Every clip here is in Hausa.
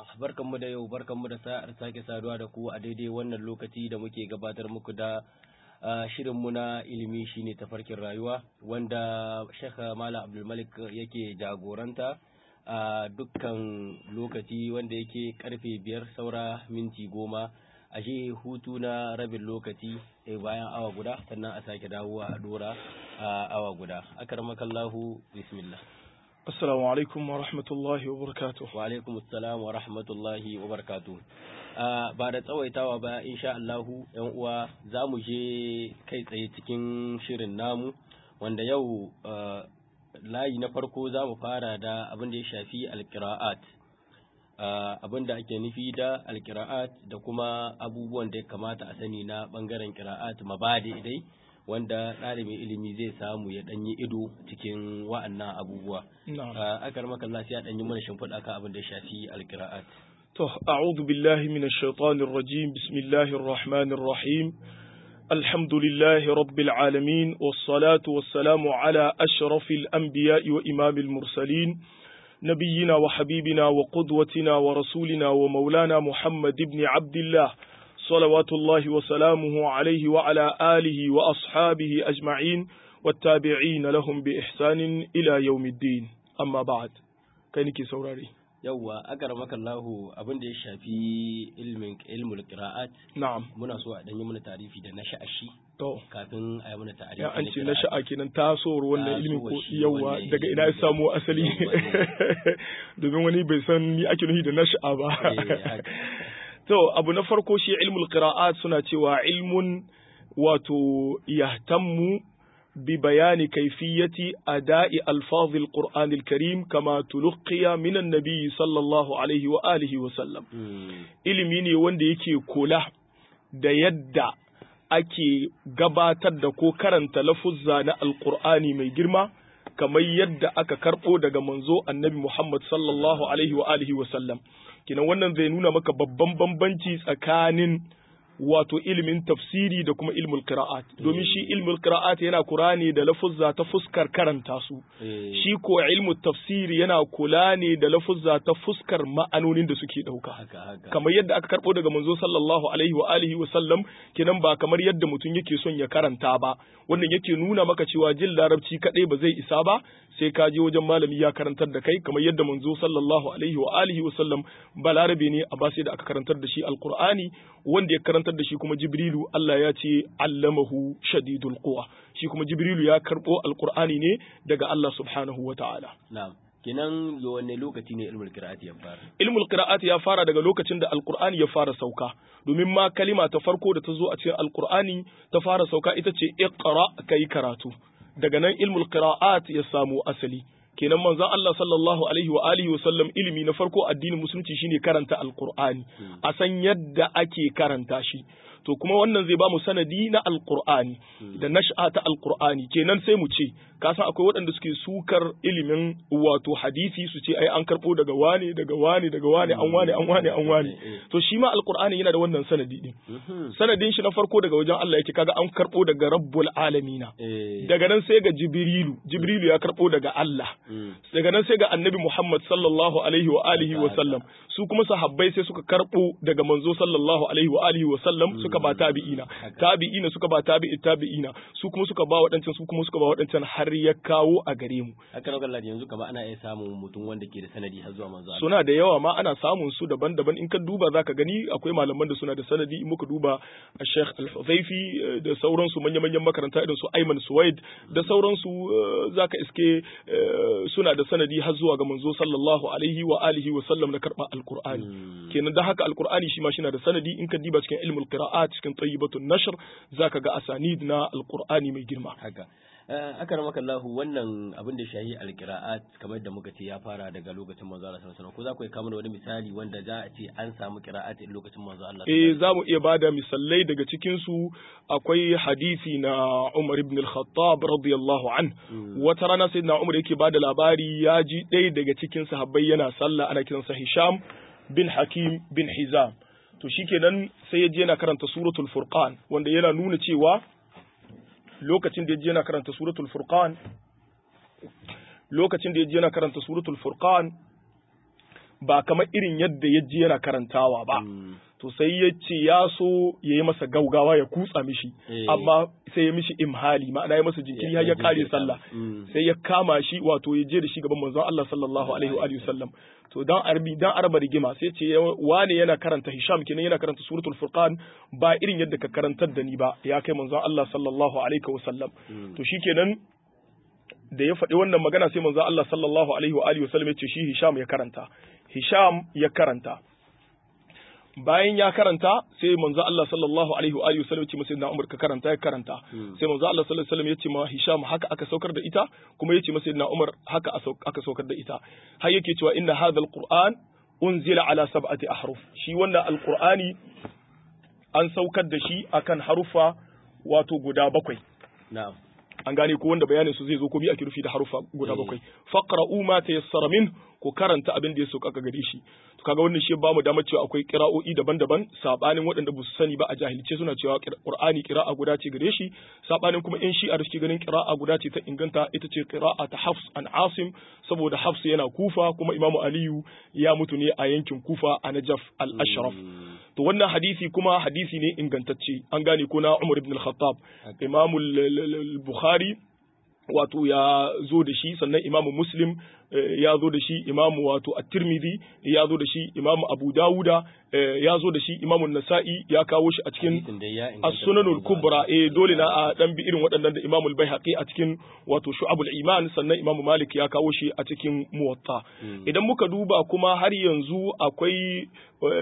barkanmu da yau barkanmu da sa'ar sake saduwa da ku a daidai wannan lokaci da muke gabatar muku da shirinmu na ilimi shine tafarkin rayuwa wanda Sheikh Malam Abdulmalik yake jagoranta a dukkan lokaci wanda yake karfe biyar saura minti goma a shi hutu na rabin lokaci bayan awa guda sannan a sake dawowa a dora a awa guda akarmakallahu bismillah Assalamu alaikum wa rahmatullahi wa barakatuh. Wa alaikum assalam wa rahmatullahi wa barakatuh. ba da tsawaitawa ba insha Allahu ‘yan uwa za mu je kai tsaye cikin shirin namu wanda yau layi na farko za mu fara da abin da ya shafi alkira'at. abin da ake nufi da alkira'at da kuma abubuwan da ya kamata a sani na bangaren kira'at mabadi dai wanda ɗalibin ilimi zai samu ya ɗanyi ido cikin wa'annan abubuwa. Akar makalla sai a ɗanyi mana shimfiɗa kan abin da ya shafi alkira'at. To, a'udhu billahi minash shaitanir rajim, bismillahir rahmanir rahim. Alhamdulillahi rabbil alamin, wassalatu wassalamu ala ashrafil anbiya'i wa imamil mursalin. نبينا وحبيبنا وقدوتنا ورسولنا ومولانا محمد بن عبد الله صلوات الله وسلامه عليه وعلى آله وأصحابه أجمعين والتابعين لهم بإحسان إلى يوم الدين أما بعد كينك سوراري yawwa akaramaka Allahu abin da ya shafi ilmin ilmul qira'at na'am muna so a danyi mana tarifi da nasha'a shi to kafin a yi mana tarifi ya an ce nasha'a kenan tasowar wannan ilmi ko yawwa daga ina ya samu asali domin wani bai san ni ake nufi da nasha'a ba To, abu na farko shi ilmul qira'at suna cewa ilmun wato yahtammu bi bayani kaifiyati ada'i alfazil qur'anil karim kama tulqiya min annabi sallallahu alaihi wa alihi wa sallam ilimi ne wanda yake kula da yadda ake gabatar da ko karanta lafuzza na alqur'ani mai girma kamar yadda aka karɓo daga manzo annabi Muhammad sallallahu alaihi wa alihi wa sallam kinan wannan zai nuna maka babban bambanci tsakanin wato ilimin tafsiri da kuma ilmul qira'at domin shi ilmul qira'at yana kura ne da lafuzza ta fuskar karanta su shi ko ilmul tafsiri yana kula ne da lafuzza ta fuskar ma'anonin da suke dauka kamar yadda aka karbo daga manzo sallallahu alaihi wa alihi wa sallam kenan ba kamar yadda mutum yake son ya karanta ba wannan yake nuna maka cewa jin larabci kadai ba zai isa ba sai ka je wajen malami ya karantar da kai kamar yadda manzo sallallahu alaihi wa alihi wa sallam balarabe ne a ba sai da aka karantar da shi alqur'ani wanda ya karantar da shi kuma jibrilu Allah ya ce allamahu shadidul quwa shi kuma jibrilu ya karbo alqur'ani ne daga Allah subhanahu wa ta'ala na'am kenan wanne lokaci ne ilmul qira'ati ya fara ilmul qira'ati ya fara daga lokacin da alqur'ani ya fara sauka domin ma kalima ta farko da ta zo a cikin alqur'ani ta fara sauka ita ce iqra kai karatu daga nan ilmul qira'at ya samu asali kenan manzon Allah sallallahu alaihi wa alihi wasallam ilimi na farko addinin musulunci shine karanta alqur'ani a san yadda ake karanta shi to kuma wannan zai ba mu sanadi na alqur'ani da nash'a ta alqur'ani kenan sai mu ce ka san akwai waɗanda suke sukar ilimin wato hadisi su ce ai an karɓo daga wane daga wane daga wane an wane an wane an wane to shi ma alqur'ani yana da wannan sanadi din sanadin shi na farko daga wajen Allah yake kaga an karɓo daga rabbul alamina daga nan sai ga jibrilu jibrilu ya karɓo daga Allah daga nan sai ga annabi Muhammad sallallahu alaihi wa alihi wa sallam su kuma sahabbai sai suka karɓo daga manzo sallallahu alaihi wa alihi wa sallam suka ba tabi'ina tabi'ina suka ba tabi'i tabi'ina su kuma suka ba waɗancan su kuma suka ba waɗancan har ya kawo a gare mu haka nan Allah yanzu kamar ana iya samun mutum wanda ke da sanadi har zuwa manzo Allah suna da yawa ma ana samun su daban-daban in ka duba zaka gani akwai malaman da suna da sanadi in muka duba Sheikh Al-Huzaifi da sauransu manya-manyan makaranta irin su Ayman Suwaid da sauransu zaka iske suna da sanadi har zuwa ga manzo sallallahu alaihi wa alihi wa sallam na karɓar alqur'ani kenan da haka alqur'ani shi ma shi na da sanadi in ka diba cikin ilmul qira'at cikin tayyibatun nashr zaka ga asanid na alqur'ani mai girma haka aka maka Allah wannan abin da shahi alqira'at kamar da muka ce ya fara daga lokacin manzo Allah sallallahu alaihi wasallam ko za ku yi kamar wani misali wanda za a ce an samu qira'at a lokacin manzo Allah eh za mu iya bada misalai daga cikin su akwai hadisi na Umar ibn al-Khattab radiyallahu an wata rana sayyidina Umar yake bada labari ya ji ɗaya daga cikin sahabbai yana sallah ana kiransa Hisham bin Hakim bin Hizam to shikenan sai ya je yana karanta suratul Furqan wanda yana nuna cewa lokacin da ya je yana karanta suratul furqan lokacin da ya je yana karanta suratul furqan ba kamar irin yadda ya ji yana karantawa ba to sai ya ce ya so ya yi masa gaugawa ya kutsa mishi amma sai ya mishi imhali ma'ana ya masa jinkiri har ya kare sallah sai ya kama shi wato ya je da shi gaban manzon Allah sallallahu alaihi wa alihi wasallam to dan arbi dan arba rigima sai ce wane yana karanta Hisham kenan yana karanta suratul furqan ba irin yadda ka karantar da ni ba ya kai manzon Allah sallallahu alaihi wasallam to shikenan da ya faɗi wannan magana sai manzon Allah sallallahu alaihi wa alihi wasallam ya ce shi Hisham ya karanta Hisham ya karanta bayan ya karanta sai manzo Allah sallallahu alaihi wa alihi wasallam ya ce masa na Umar ka karanta ya karanta sai manzo Allah sallallahu alaihi wasallam ya ce ma Hisham haka aka saukar da ita kuma ya ce masa na Umar haka aka saukar da ita har yake cewa inna hadha alquran unzila ala sab'ati ahruf shi wannan alqurani an saukar da shi akan harufa wato guda bakwai na'am an gane ko wanda bayanin su zai zo ko bi ake rufi da harufa guda bakwai faqra'u ma tayassara min ku karanta abin da ya sauka gare shi to kaga wannan shi ba mu damar cewa akwai qira'o'i daban-daban sabanin waɗanda ba su sani ba a jahilce suna cewa qur'ani qira'a guda ce gare shi sabanin kuma in shi'a da suke ganin qira'a guda ce ta inganta ita ce qira'a ta hafs an asim saboda hafs yana kufa kuma imamu aliyu ya mutu ne a yankin kufa a najaf al-ashraf to wannan hadisi kuma hadisi ne ingantacce an gane ko na umar ibn al-khattab imamu al-bukhari wato ya zo da shi sannan imamu muslim ya zo da shi imamu wato at-tirmidhi ya zo da shi imamu abu dawuda ya zo da shi imamu nasa'i ya kawo shi a cikin as-sunanul kubra eh dole na a dan bi irin waɗannan da imamu al-baihaqi a cikin wato shu'abul iman sannan imamu malik ya kawo shi a cikin muwatta idan muka duba kuma har yanzu akwai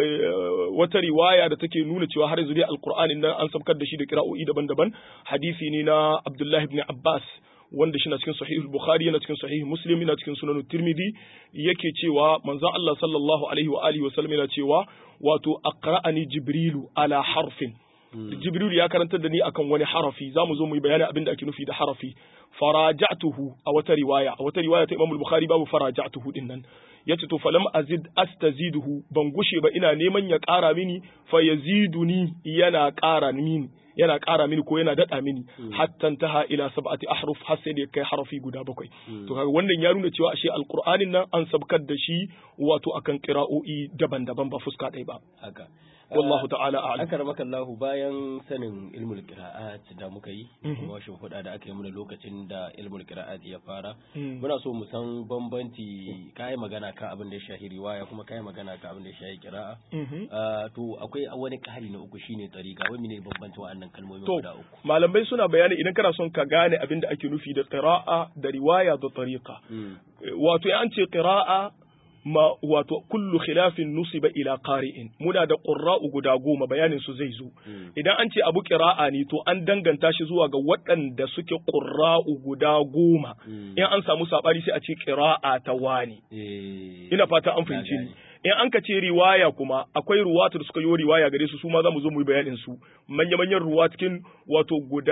wata riwaya da take nuna cewa har yanzu dai alqur'ani nan an sabkar da shi da kira'o'i daban-daban hadisi ne na abdullahi ibn abbas wanda shi na cikin sahih bukhari yana cikin sahih muslim yana cikin sunan tirmidhi yake cewa manzon Allah sallallahu alaihi wa alihi wa sallam yana cewa wato aqra'ani jibrilu ala harfin jibrilu ya karantar da ni akan wani harafi zamu zo mu yi bayani abin da ake nufi da harafi faraja'tuhu a wata riwaya a wata riwaya ta Imam Bukhari babu faraja'tuhu din nan yace to falam azid astaziduhu ban gushe ba ina neman ya ƙara mini fa yaziduni yana ƙara mini yana ƙara mini ko yana daɗa mini hatta taha ila sab'ati ahruf har sai da kai harafi guda bakwai to kaga wannan ya nuna cewa ashe alqur'anin nan an sabkar da shi wato akan qira'o'i daban-daban ba fuska ɗaya ba haka wallahu ta'ala a'lam akar maka Allah bayan sanin ilmul qira'at da muka yi kuma huda da aka yi mana lokacin da ilmul qira'at ya fara muna so mu san bambanci kai magana kan abin da ya shahi riwaya kuma kai magana kan abin da ya shahi qira'a to akwai wani kari na uku shine tariqa wai ne bambanci wa'annan kalmomi guda uku malamai suna bayani idan kana son ka gane abin da ake nufi da qira'a da riwaya da tariqa wato an ce qira'a ma wato kullu khilafin nusiba ila qari'in muna da qurra'u guda goma bayanin su zai zo idan an ce abu qira'a ne to an danganta shi zuwa ga waɗanda suke qurra'u guda goma in an samu sabani sai a ce qira'a ta wani ina fata an fahimci ni in an ka ce riwaya kuma akwai ruwatu da suka yi riwaya gare su su ma za mu zo mu yi bayanin su manya-manyan ruwa cikin wato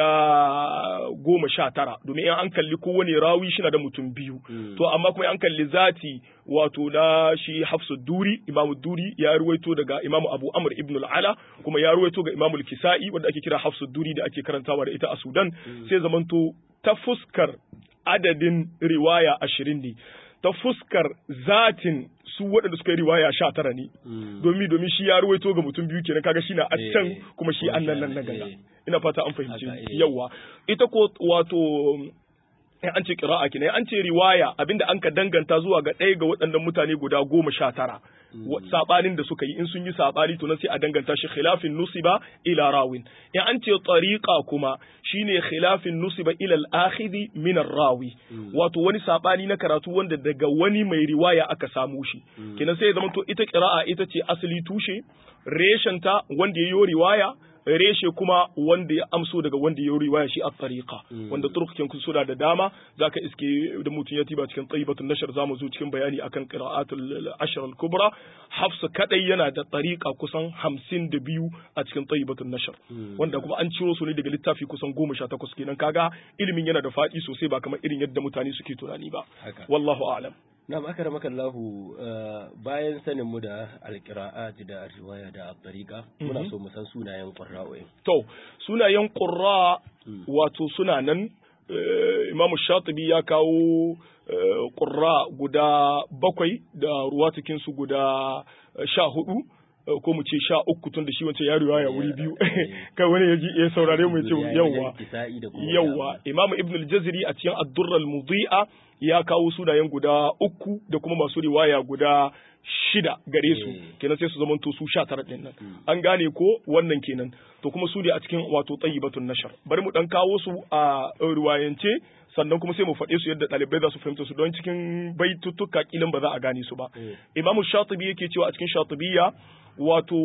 guda goma sha tara domin in an kalli kowane rawi shi na da mutum biyu to amma kuma an kalli zati wato na shi hafsu duri imamu duri ya ruwaito daga imamu abu amr ibn al-ala kuma ya ruwaito ga imamu al-kisa'i wanda ake kira hafsu duri da ake karantawa da ita a sudan sai zamanto ta fuskar adadin riwaya ashirin ne ta fuskar zatin su waɗanda suka yi riwaya sha tara ne domin domin shi ya ruwaito ga mutum biyu kenan kaga shi na a can kuma shi an nan nan na gaba ina fata an fahimci yawa ita ko wato in an ce qira'a kenan an ce riwaya abinda an ka danganta zuwa ga ɗaya ga waɗannan mutane guda goma sha tara sabanin da suka yi in sun yi sabani to nan sai a danganta shi khilafin nusiba ila rawin in an ce tariqa kuma shine khilafin nusiba ila al-akhidhi min rawi wato wani sabani na karatu wanda daga wani mai riwaya aka samu shi kenan sai ya zama to ita qira'a ita ce asali tushe reshenta wanda yayi riwaya reshe kuma wanda ya amso daga wanda ya riwaya shi a tariqa wanda turkukin kun suna da dama zaka iske da mutum ya tiba cikin tayyibatun nashar zamu zo cikin bayani akan qira'atul ashr al kubra hafsa kadai yana da tariqa kusan 52 a cikin tayyibatun nashar wanda kuma an ciro su ne daga littafi kusan 18 kenan kaga ilimin yana da fadi sosai ba kamar irin yadda mutane suke tunani ba wallahu a'lam Na maka maka Allahu bayan sanin mu da alƙira'at da riwaya da tariqa muna so mu san sunayen qurra'o'i. To, sunayen qurra wato suna nan Imam Shatibi ya kawo ƙurra guda bakwai da ruwa su guda sha hudu ko mu ce sha uku tun da shi wancan ya riwaya wuri biyu kai wani ya ji ya saurare mu ya ce yawwa yawwa Imam Ibn al-Jazri a cikin Ad-Durr al-Mudhi'a ya kawo sunayen guda uku da kuma masu riwaya guda shida gare su kenan sai su zamanto su sha tara ɗin nan an gane ko wannan kenan to kuma su ne a cikin wato tayyibatun nashar bari mu dan kawo su a riwayance sannan kuma sai mu faɗe su yadda ɗalibai za su fahimta su don cikin baituttuka kilin ba za a gane su ba imamu shatibi yake cewa a cikin shatibiyya wato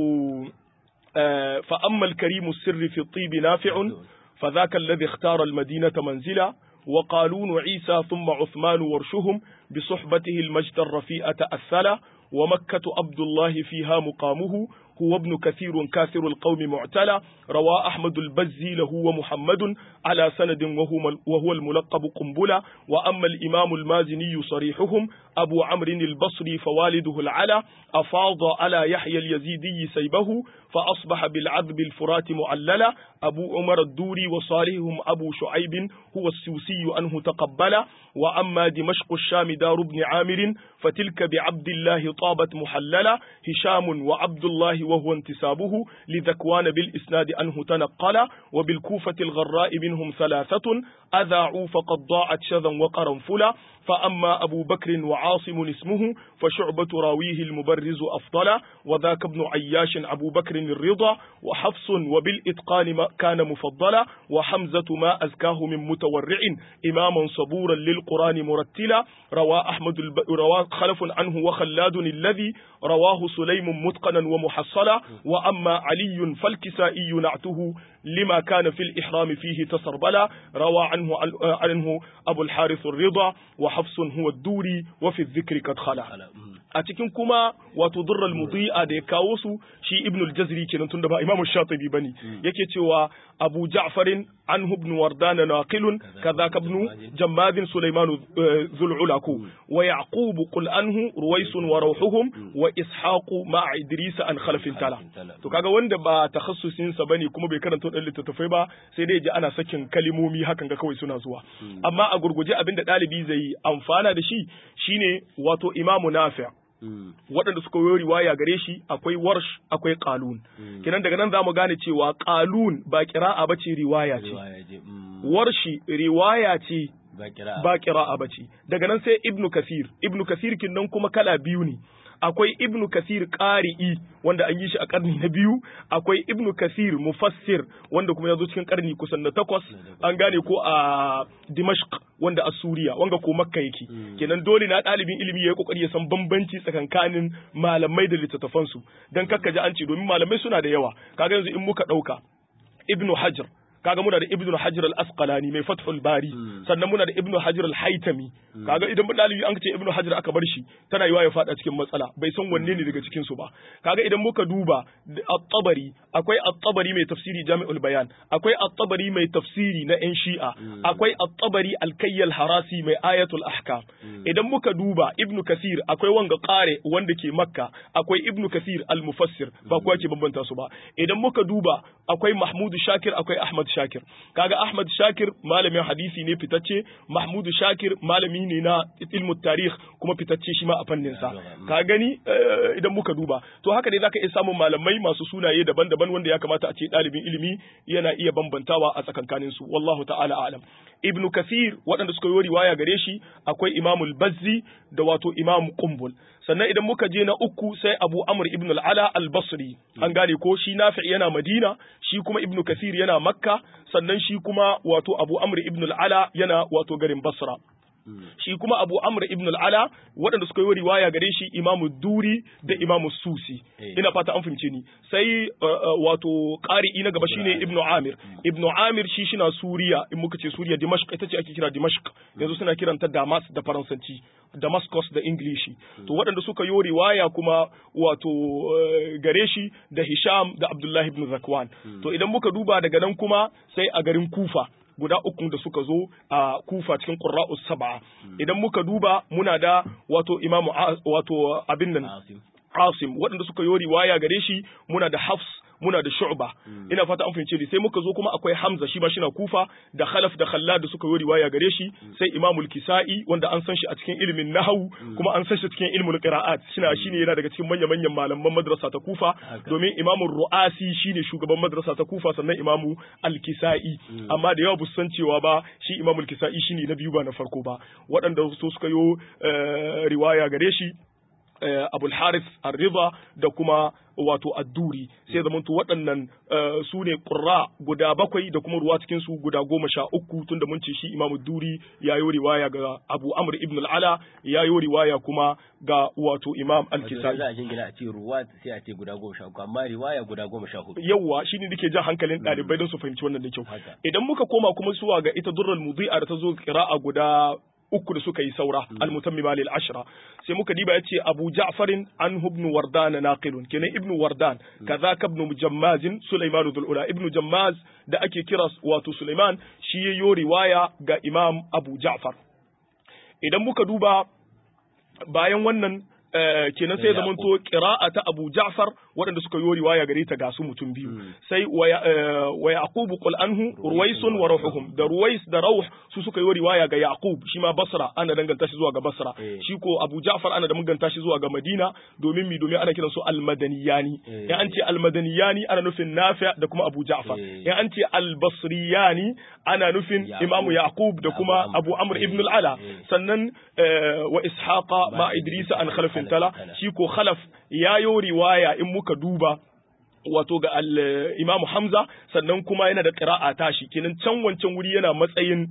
fa ammal karimu sirri fi tibi nafi'un fa dhaka alladhi ikhtara al-madinata manzila وقالون عيسى ثم عثمان ورشهم بصحبته المجد الرفيع تأثلا ومكة عبد الله فيها مقامه هو ابن كثير كاثر القوم معتلى روى أحمد البزي له ومحمد على سند وهو, وهو الملقب قنبلة وأما الإمام المازني صريحهم أبو عمرو البصري فوالده العلا أفاض على يحيى اليزيدي سيبه فأصبح بالعذب الفرات معللا أبو عمر الدوري وصالحهم أبو شعيب هو السوسي أنه تقبل وأما دمشق الشام دار ابن عامر فتلك بعبد الله طابت محللا هشام وعبد الله وهو انتسابه لذكوان بالإسناد أنه تنقل وبالكوفة الغراء منهم ثلاثة أذاعوا فقد ضاعت شذا وقرنفلا فأما أبو بكر وعاصم اسمه فشعبة راويه المبرز أفضل وذاك ابن عياش أبو بكر الرضا وحفص وبالإتقان ما كان مفضلا وحمزة ما أزكاه من متورع إماما صبورا للقرآن مرتلا روى أحمد الب... روى خلف عنه وخلاد الذي رواه سليم متقنا ومحصلا وأما علي فالكسائي نعته لما كان في الإحرام فيه تسربلا روى عنه عنه أبو الحارث الرضا وحفص هو الدوري وفي الذكر قد خلا a cikin kuma wato durral mudi'a da ya kawo su shi ibn al-jazri kenan tunda ba imamu shatibi bane yake cewa abu ja'farin anhu ibn wardan naqilun kadhaka ibn jammad sulaiman zul'ulaku wa yaqub qul anhu ruwais wa rawhuhum wa ishaq ma idris an khalafin tala to kaga wanda ba takhassusin sa bane kuma bai karanta dan littattafai ba sai dai ji ana sakin kalimomi hakan ga kawai suna zuwa amma a gurguje abinda dalibi zai amfana da shi shine wato imamu nafi' waɗanda suka yi riwaya gare shi akwai warsh akwai qalun kenan daga nan za mu gane cewa qalun ba qira'a bace riwaya ce warshi riwaya ce ba qira'a bace daga nan sai ibnu kasir ibnu kasir kin nan kuma kala biyu ne akwai ibnu kasir ƙari'i wanda an yi shi a ƙarni na biyu akwai ibnu kasir mufassir wanda kuma ya zo cikin ƙarni kusan na takwas an gane ko a dimashq wanda a suriya wanga ko makka yake kenan dole na ɗalibin ilimi ya yi ƙoƙari ya san bambanci tsakankanin malamai da littattafansu don kakka ji an ce domin malamai suna da yawa kaga yanzu in muka ɗauka ibnu hajar kaga muna da ibnu hajar al-asqalani mai fathul bari sannan muna da ibnu hajar al-haytami kaga idan dalibi an ce ibnu hajar aka bar shi tana yiwa ya fada cikin matsala bai san wanne ne daga cikin su ba kaga idan muka duba at-tabari akwai at-tabari mai tafsiri jami'ul bayan akwai at-tabari mai tafsiri na yan shi'a akwai at-tabari al-kayyal harasi mai ayatul ahkam idan muka duba ibnu kasir akwai wanga qare wanda ke makka akwai ibnu kasir al-mufassir ba kuwa ke bambanta su ba idan muka duba akwai mahmudu shakir akwai ahmad Shakir kaga Ahmad Shakir malamin hadisi ne fitacce Mahmud Shakir malami ne na ilmu tarikh kuma fitacce shi ma a fannin sa ka gani idan muka duba to haka dai zaka iya samun malamai masu sunaye daban-daban wanda ya kamata a ce ɗalibin ilimi yana iya bambantawa a tsakankanin su wallahu ta'ala a'lam Ibn Kathir waɗanda suka yi riwaya gare shi akwai Imam Bazzi da wato Imam Qumbul sannan idan muka je na uku sai Abu Amr ibn al-Ala al-Basri an gane ko shi Nafi yana Madina shi kuma Ibn Kathir yana Makka sannan shi kuma wato Abu Amr ibn al-Ala yana wato garin Basra shi kuma Abu Amr ibn al-Ala waɗanda suka yi riwaya gare shi Imamu Duri da Imamu Susi ina fata an fahimce ni sai wato qari'i na gaba shine Ibn Amir Ibn Amir shi shina Suriya in muka ce Suriya Dimashq ita ce ake kira Dimashq yanzu suna kiranta Damas da Faransanci Damascus da Ingilishi to waɗanda suka yi riwaya kuma wato gare shi da Hisham da Abdullah ibn Zakwan to idan muka duba daga nan kuma sai a garin Kufa guda uku da suka zo a kufa cikin ƙura'us saba idan muka duba muna da wato imamu wato abin nan Asim waɗanda suka yi riwaya gare shi muna da Hafs muna da Shu'ba ina fata an fahimce ni sai muka zo kuma akwai Hamza shi ma shi na Kufa da Khalaf da Khallad da suka yi riwaya gare shi sai Imamul Kisa'i wanda an san shi a cikin ilimin nahwu kuma an san shi cikin ilmul qira'at shine shine yana daga cikin manyan manyan malaman madrasa ta Kufa domin Imamul Ru'asi shine shugaban madrasa ta Kufa sannan Imamu Al-Kisa'i amma da yawa bu san cewa ba shi Imamul Kisa'i shine na biyu ba na farko ba waɗanda su suka yi riwaya gare shi Abul Harith Ar-Ridha da kuma wato adduri sai zama to waɗannan su ne ƙurra guda bakwai da kuma ruwa cikin su guda goma sha uku tunda mun ce shi imamu duri ya yi riwaya ga abu amr ibn al-ala ya yi riwaya kuma ga wato imam al-kisai za a jingina a ce ruwa sai a ce guda goma sha uku amma riwaya guda goma sha hudu yawwa shine nake jan hankalin ɗalibai don su fahimci wannan da kyau idan muka koma kuma zuwa ga ita durrul mudi'a da ta zo qira'a guda uku da suka yi saura al-mutammima lil ashra sai muka diba yace Abu Ja'farin an ibn Wardan naqilun kenan ibn Wardan kazaka ibn Jammaz Sulaiman dhul ula ibn Jammaz da ake kira wato Sulaiman shi yayo riwaya ga Imam Abu Ja'far idan muka duba bayan wannan kenan sai zaman to qira'a ta Abu Ja'far waɗanda suka yi riwaya gare ta ga su mutum biyu sai wa Yaqub qul anhu Ruwaisun wa Ruhuhum da Ruwais da Rauh su suka yi riwaya ga Yaqub shi ma Basra ana danganta shi zuwa ga Basra shi ko Abu Ja'far ana danganta shi zuwa ga Madina domin mi domin ana kiransu al-Madaniyani in an ce al-Madaniyani ana nufin Nafi' da kuma Abu Ja'far in an ce al-Basriyani ana nufin Imam Yaqub da kuma Abu Amr ibn al-Ala sannan wa Ishaqa ma Idris an khalaf tala shi ko khalaf ya yo riwaya in muka duba wato ga al-Imam Hamza sannan kuma yana da qira'a tashi kenan can wancan wuri yana matsayin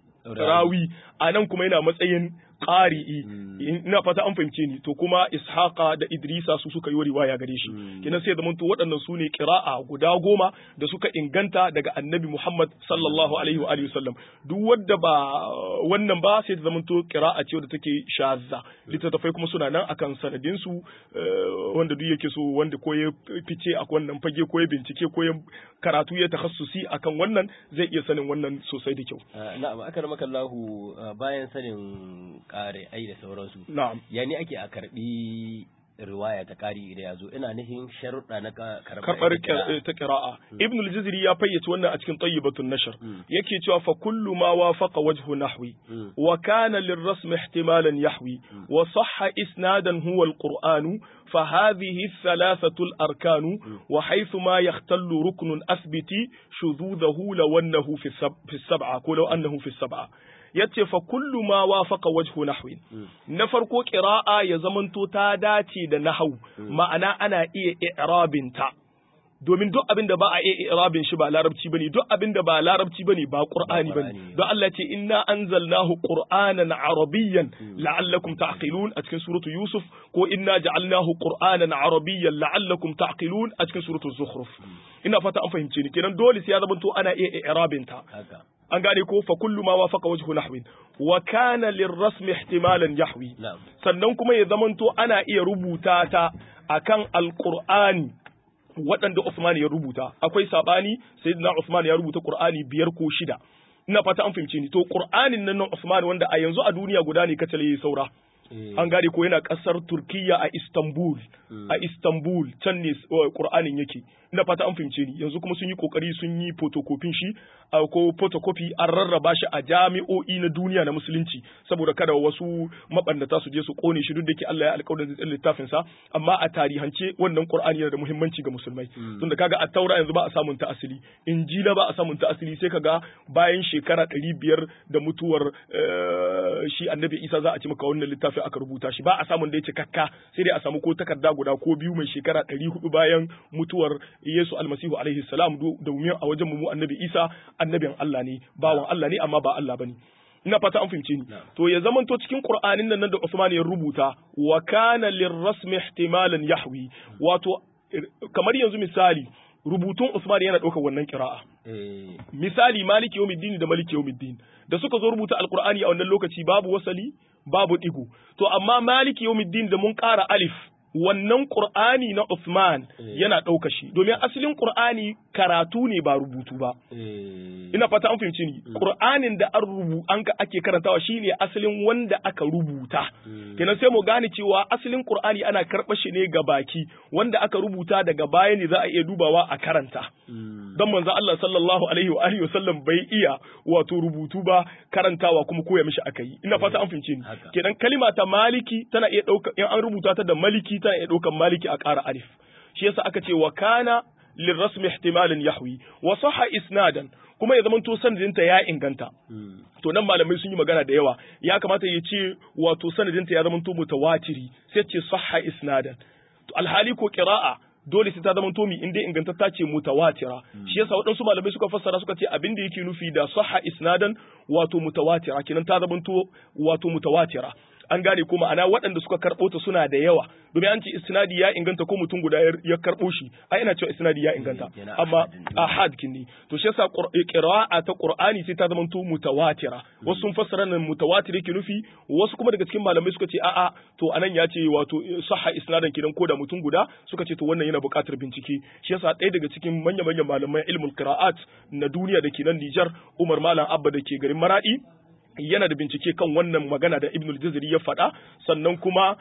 rawi anan kuma yana matsayin qari'i ina fata an fahimce ni to kuma ishaqa da idrisa su suka yi riwaya gare shi kenan sai zamanto waɗannan su ne qira'a guda goma da suka inganta daga annabi Muhammad sallallahu alaihi wa alihi wasallam duk wanda ba wannan ba sai ta zamanto qira'a ce wadda take shazza littattafai kuma suna nan akan sanadin su wanda duk yake so wanda ko ya fice a wannan fage ko ya bincike ko ya karatu ya takhassusi akan wannan zai iya sanin wannan sosai da kyau na'am akramaka Allahu bayan sanin kare ai da sauransu. Na'am. Ya ne ake a karbi riwaya ta kari da yazo ina nufin sharuɗa na karɓar karɓar ta qira'a ibn al-jazri ya fayyace wannan a cikin tayyibatun nashr yake cewa fa kullu ma wafaqa wajhu nahwi wa kana lirrasm ihtimalan yahwi wa sahha isnadan huwa al-qur'an fa hadhihi thalathatu al-arkan wa haythu ma yahtallu ruknun athbiti shududahu law annahu fi as-sab'a ko law annahu fi as-sab'a yace fa kullu ma wafaqa wajhu nahwi na farko qira'a ya zamanto ta dace da nahwu ma'ana ana iya i'rabin ta domin duk abin da ba a iya i'rabin shi ba larabci bane duk abin da ba larabci bane ba qur'ani bane don Allah ce inna anzalnahu qur'anan arabiyyan la'allakum ta'qilun a cikin suratu yusuf ko inna ja'alnahu qur'anan arabiyyan la'allakum ta'qilun a cikin suratu zukhruf ina fata an fahimce ni kenan dole sai ya zamanto ana iya i'rabin ta an gane ko fa kullu ma wafaqa wajhu nahwin wa kana lirrasm ihtimalan yahwi sannan kuma ya zamanto ana iya rubuta ta akan alqur'ani waɗanda Uthman ya rubuta akwai sabani sayyidina Uthman ya rubuta Qur'ani biyar ko shida ina fata an fahimce ni to Qur'anin nan na Uthman wanda a yanzu a duniya guda ne kacal yayi saura an gane ko yana kasar Turkiya a Istanbul a Istanbul can ne Qur'anin yake ina fata an fahimce ni yanzu kuma sun yi kokari sun yi photocopy shi ko photocopy an rarraba shi a jami'o'i na duniya na musulunci saboda kada wasu mabannata su je su kone shi duk da ke Allah ya alƙawarin da littafin sa amma a tarihance wannan Qur'ani yana da muhimmanci ga musulmai tunda kaga a taura yanzu ba a samun ta asali injila ba a samun ta asali sai kaga bayan shekara ɗari biyar da mutuwar shi annabi Isa za a ci maka wannan littafin aka rubuta shi ba a samun da ya cikakka sai dai a samu ko takarda guda ko biyu mai shekara ɗari hudu bayan mutuwar Yesu almasihu alaihi salam domin a wajen mu annabi Isa annabin Allah ne bawan Allah ne amma ba Allah bane ina fata an fahimce ni to ya zamanto cikin Qur'anin nan da Usman ya rubuta wa kana lirrasmi ihtimalan yahwi wato kamar yanzu misali rubutun Usman yana ɗaukar wannan kira'a misali maliki yawmiddin da maliki yawmiddin da suka zo rubuta alqur'ani a wannan lokaci babu wasali babu digo to amma maliki yawmiddin da mun ƙara alif wannan Qur'ani na Uthman yana ɗauka shi domin asalin Qur'ani karatu ne ba rubutu ba ina fata an fahimci ni Qur'anin da an rubu an ka ake karantawa shine asalin wanda aka rubuta kenan sai mu gane cewa asalin Qur'ani ana karɓa shi ne ga baki wanda aka rubuta daga baya ne za a iya dubawa a karanta dan manzo Allah sallallahu alaihi wa alihi wasallam bai iya wato rubutu ba karantawa kuma koya mishi akai ina fata an fahimci ni kenan kalima ta maliki tana iya ɗauka in an rubuta ta da maliki tana iya ɗaukan maliki a ƙara alif shi yasa aka ce wa kana lirrasmi ihtimalin yahwi wa sahha isnadan kuma ya zamanto sanadinta ya inganta to nan malamai sun yi magana da yawa ya kamata ya ce wato sanadinta ya zamanto mutawatiri sai ce sahha isnadan to alhali ko qira'a dole sai ta zama tomi in dai ingantatta ce mutawatira shi yasa waɗansu malamai suka fassara suka ce abin da yake nufi da sahha isnadan wato mutawatira kenan ta zama to wato mutawatira an gane ko ma'ana waɗanda suka karɓo ta suna da yawa domin an ce isnadi ya inganta ko mutum guda ya karɓo shi ai ina cewa isnadi ya inganta amma ahad kinni to shi yasa qira'a ta qur'ani sai ta zama to mutawatira wasu sun fassara nan mutawatir yake nufi wasu kuma daga cikin malamai suka ce a'a to anan ya ce wato sahha isnadan kidan ko da mutum guda suka ce to wannan yana buƙatar bincike shi yasa ɗaya daga cikin manya manyan malamai ilmul qira'at na duniya da ke nan Nijar Umar Malam Abba da ke garin Maradi yana da bincike kan wannan magana da Ibnul Jazari ya faɗa sannan kuma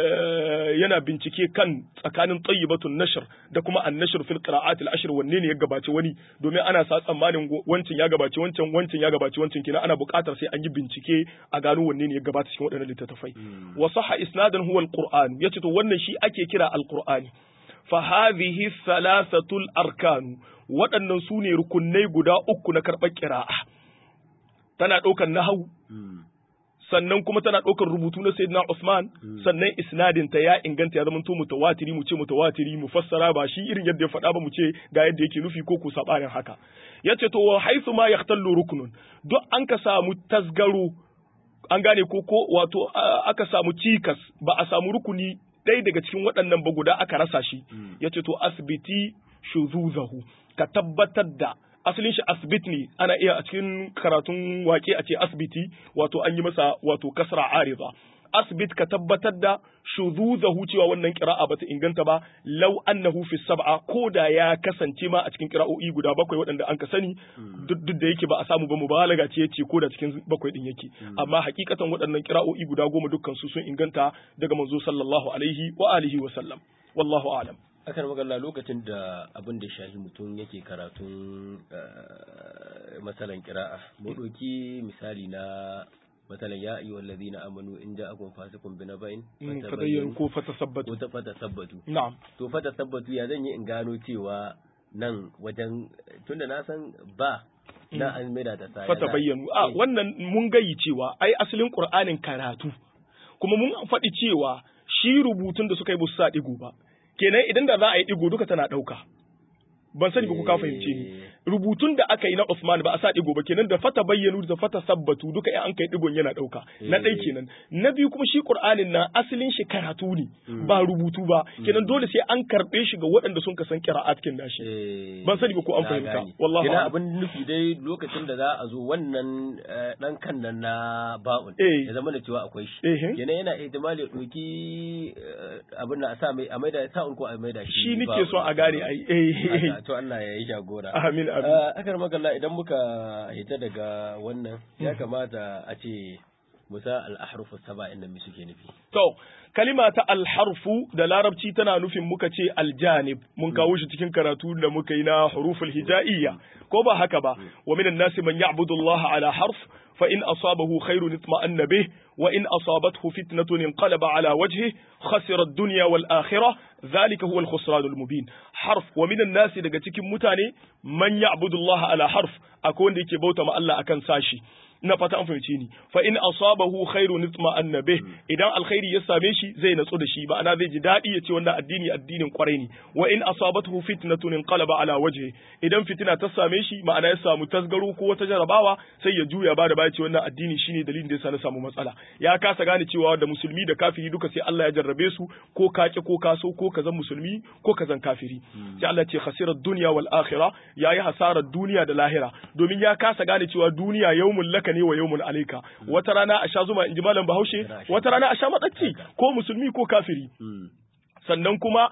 yana bincike kan tsakanin tayyibatun nashr da kuma an-nashr fil qira'at al-ashr wanne ne ya gabaci wani domin ana sa tsammanin wancin ya gabaci wancan wancin ya gabaci wancan kina ana buƙatar sai an yi bincike a gano wanne ne ya gabata cikin waɗannan littattafai wa sahha isnadan huwa al-qur'an yace to wannan shi ake kira al-qur'ani fa hadhihi thalathatul arkan waɗannan su ne rukunnai guda uku na karɓar ƙira'a tana ɗaukar nahawu sannan kuma tana ɗaukar rubutu na sayyidina Usman sannan isnadin ta ya inganta ya zama to mutawatiri mu ce mutawatiri mu fassara ba shi irin yadda ya faɗa ba mu ce ga yadda yake nufi ko ku sabanin haka yace to wa haythu ma yahtallu ruknun duk an ka samu tasgaro an gane ko ko wato aka samu cikas ba a samu rukuni ɗaya daga cikin waɗannan ba guda aka rasa shi yace to asbiti shuzuzahu ka tabbatar da asalin shi asbit ne ana iya a cikin karatun wake a ce asbiti wato an yi masa wato kasra ariza asbit ka tabbatar da shuzuzahu cewa wannan qira'a bata inganta ba law annahu fi sab'a ko da ya kasance ma a cikin qira'o'i guda bakwai waɗanda an ka sani duk da yake ba a samu ba mubalaga ce yace ko da cikin bakwai din yake amma hakikatan waɗannan qira'o'i guda goma dukkan su sun inganta daga manzo sallallahu alaihi wa alihi wa sallam wallahu a'lam akan magana lokacin da abin da shahi mutum yake karatun masalan kira'a mu ɗauki misali na masalan ya ayyuhal ladina amanu in ja'akum fasiqun bi naba'in fatabayyanu ko fatasabbatu ko ta fatasabbatu na'am to fatasabbatu ya zan yi in gano cewa nan wajen tunda na san ba na an maida ta sa fatabayyanu a wannan mun gayi cewa ai asalin qur'anin karatu kuma mun faɗi cewa shi rubutun da suka yi busu sa digo ba kenan idan da za a yi digo duka tana ɗauka ban sani ba ku ka fahimce ni rubutun da aka yi na Usman ba a sa digo ba kenan da fata bayyanu da fata sabbatu duka in an kai digon yana dauka na dai kenan na biyu kuma shi Qur'anin na asalin shi karatu ne ba rubutu ba kenan dole sai an karbe shi ga waɗanda sun kasan qira'at kin nashi ban sani ba ko an fahimta wallahi kenan abin nufi dai lokacin da za a zo wannan dan kan nan na ba'un ya zama da cewa akwai shi kenan yana ihtimali doki abin da a sa mai a maida sa'un ko a maida shi shi nake so a gane ai to Allah ya yi jagora. Amin amin. Akar magalla idan muka hita daga wannan ya kamata a ce musa al-ahrufu saba inda mi suke nufi. To kalima ta alharfu da larabci tana nufin muka ce aljanib mun kawo shi cikin karatu da muka yi na huruful hijaiyya ko ba haka ba wa minan nasi man ya'budu Allah ala harf fa in asabahu khairun itma'anna bih wa in asabathu fitnatun inqalaba ala wajhihi khasira ad-dunya wal akhirah ذلك هو الخسران المبين حرف ومن الناس daga cikin mutane man ya'budu Allah ala harf akwai wanda yake bauta ma Allah akan sashi ina fata an fahimce ni fa in asabahu khairu nitma annabe idan alkhairi ya same shi zai natsu da shi ma'ana zai ji dadi ya ce wannan addini addinin kwarai ne wa in asabathu fitnatun inqalaba ala wajhi idan fitina ta same shi ma'ana ya samu tasgaro ko wata jarabawa sai ya juya ba da baya ce wannan addini shine dalilin da yasa na samu matsala ya kasa gane cewa da musulmi da kafiri duka sai Allah ya jarrabe su ko ka ki ko ka so ko ka zan musulmi ko ka zan kafiri sai Allah ce khasirat dunya wal akhirah yayi hasarar duniya da lahira domin ya kasa gane cewa duniya yawmul laka ne wa yawmun alayka wata rana a sha zuma inji malam Bahaushe wata rana a sha madacci ko musulmi ko kafiri sannan kuma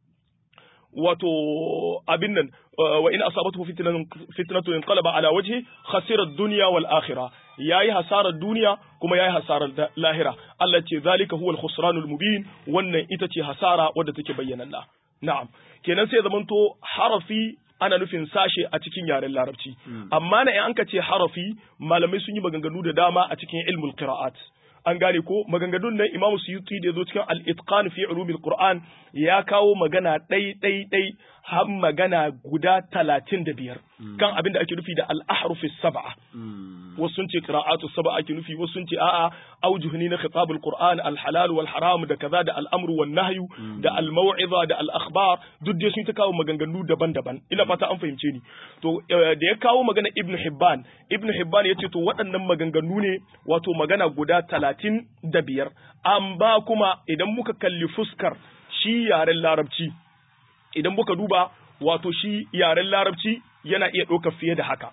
wato abin nan wa in asabatu fitnatun inqalaba ala wajhi khasira ad-dunya wal akhirah yayi hasarar duniya kuma yayi hasarar lahira Allah ce zalika huwal khusranul mubin wannan ita ce hasara wadda take bayyananna na'am kenan sai zamanto harafi ana nufin sashe a cikin yaren larabci amma na in an ka ce harafi malamai sun yi maganganu da dama a cikin ilmul qira'at an gane ko maganganun nan imamu suyuti da zo cikin al-itqan fi ulumil qur'an ya kawo magana ɗai ɗai ɗai har magana guda talatin da biyar kan abin da ake nufi da al-ahruf sab'a wasu sun ce qira'atu sab'a ake nufi wasu sun ce a'a aujuhni na khitabul qur'an al-halal wal haram da kaza da al-amru wan nahyu da al-maw'iza da al-akhbar duk dai sun ta kawo maganganu daban-daban ina fata an fahimce ni to da ya kawo magana ibnu hibban ibnu hibban yace to waɗannan maganganu ne wato magana guda talatin da biyar amma kuma idan muka kalli fuskar shi yaren larabci idan muka duba wato shi yaren larabci yana iya ɗaukar fiye da haka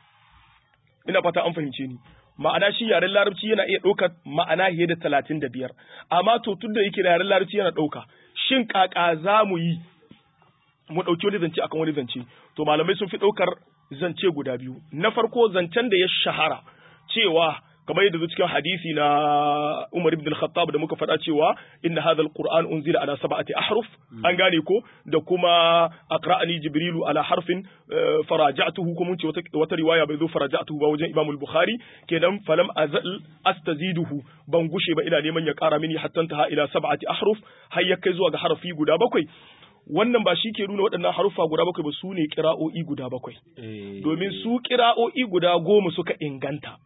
ina fata an fahimce ni ma'ana shi yaren larabci yana iya ɗaukar ma'ana fiye da talatin da biyar amma to tun da yake yaren larabci yana ɗauka shin kaka za mu yi mu ɗauki wani zance akan wani zance to malamai sun fi ɗaukar zance guda biyu na farko zancen da ya shahara cewa kamar yadda zo cikin hadisi na Umar ibn al-Khattab da muka faɗa cewa inna hadha al-Qur'an unzila ala sab'ati ahruf an gane ko da kuma aqra'ani jibrilu ala harfin faraja'tuhu ko mun ce wata riwaya bai zo faraja'tuhu ba wajen Imam al-Bukhari kenan falam azal astaziduhu ban gushe ba ina neman ya ƙara mini hatta ta ila sab'ati ahruf har ya kai zuwa ga harfi guda bakwai wannan ba shi ke nuna waɗannan haruffa guda bakwai ba su ne kira'o'i guda bakwai domin su kira'o'i guda goma suka inganta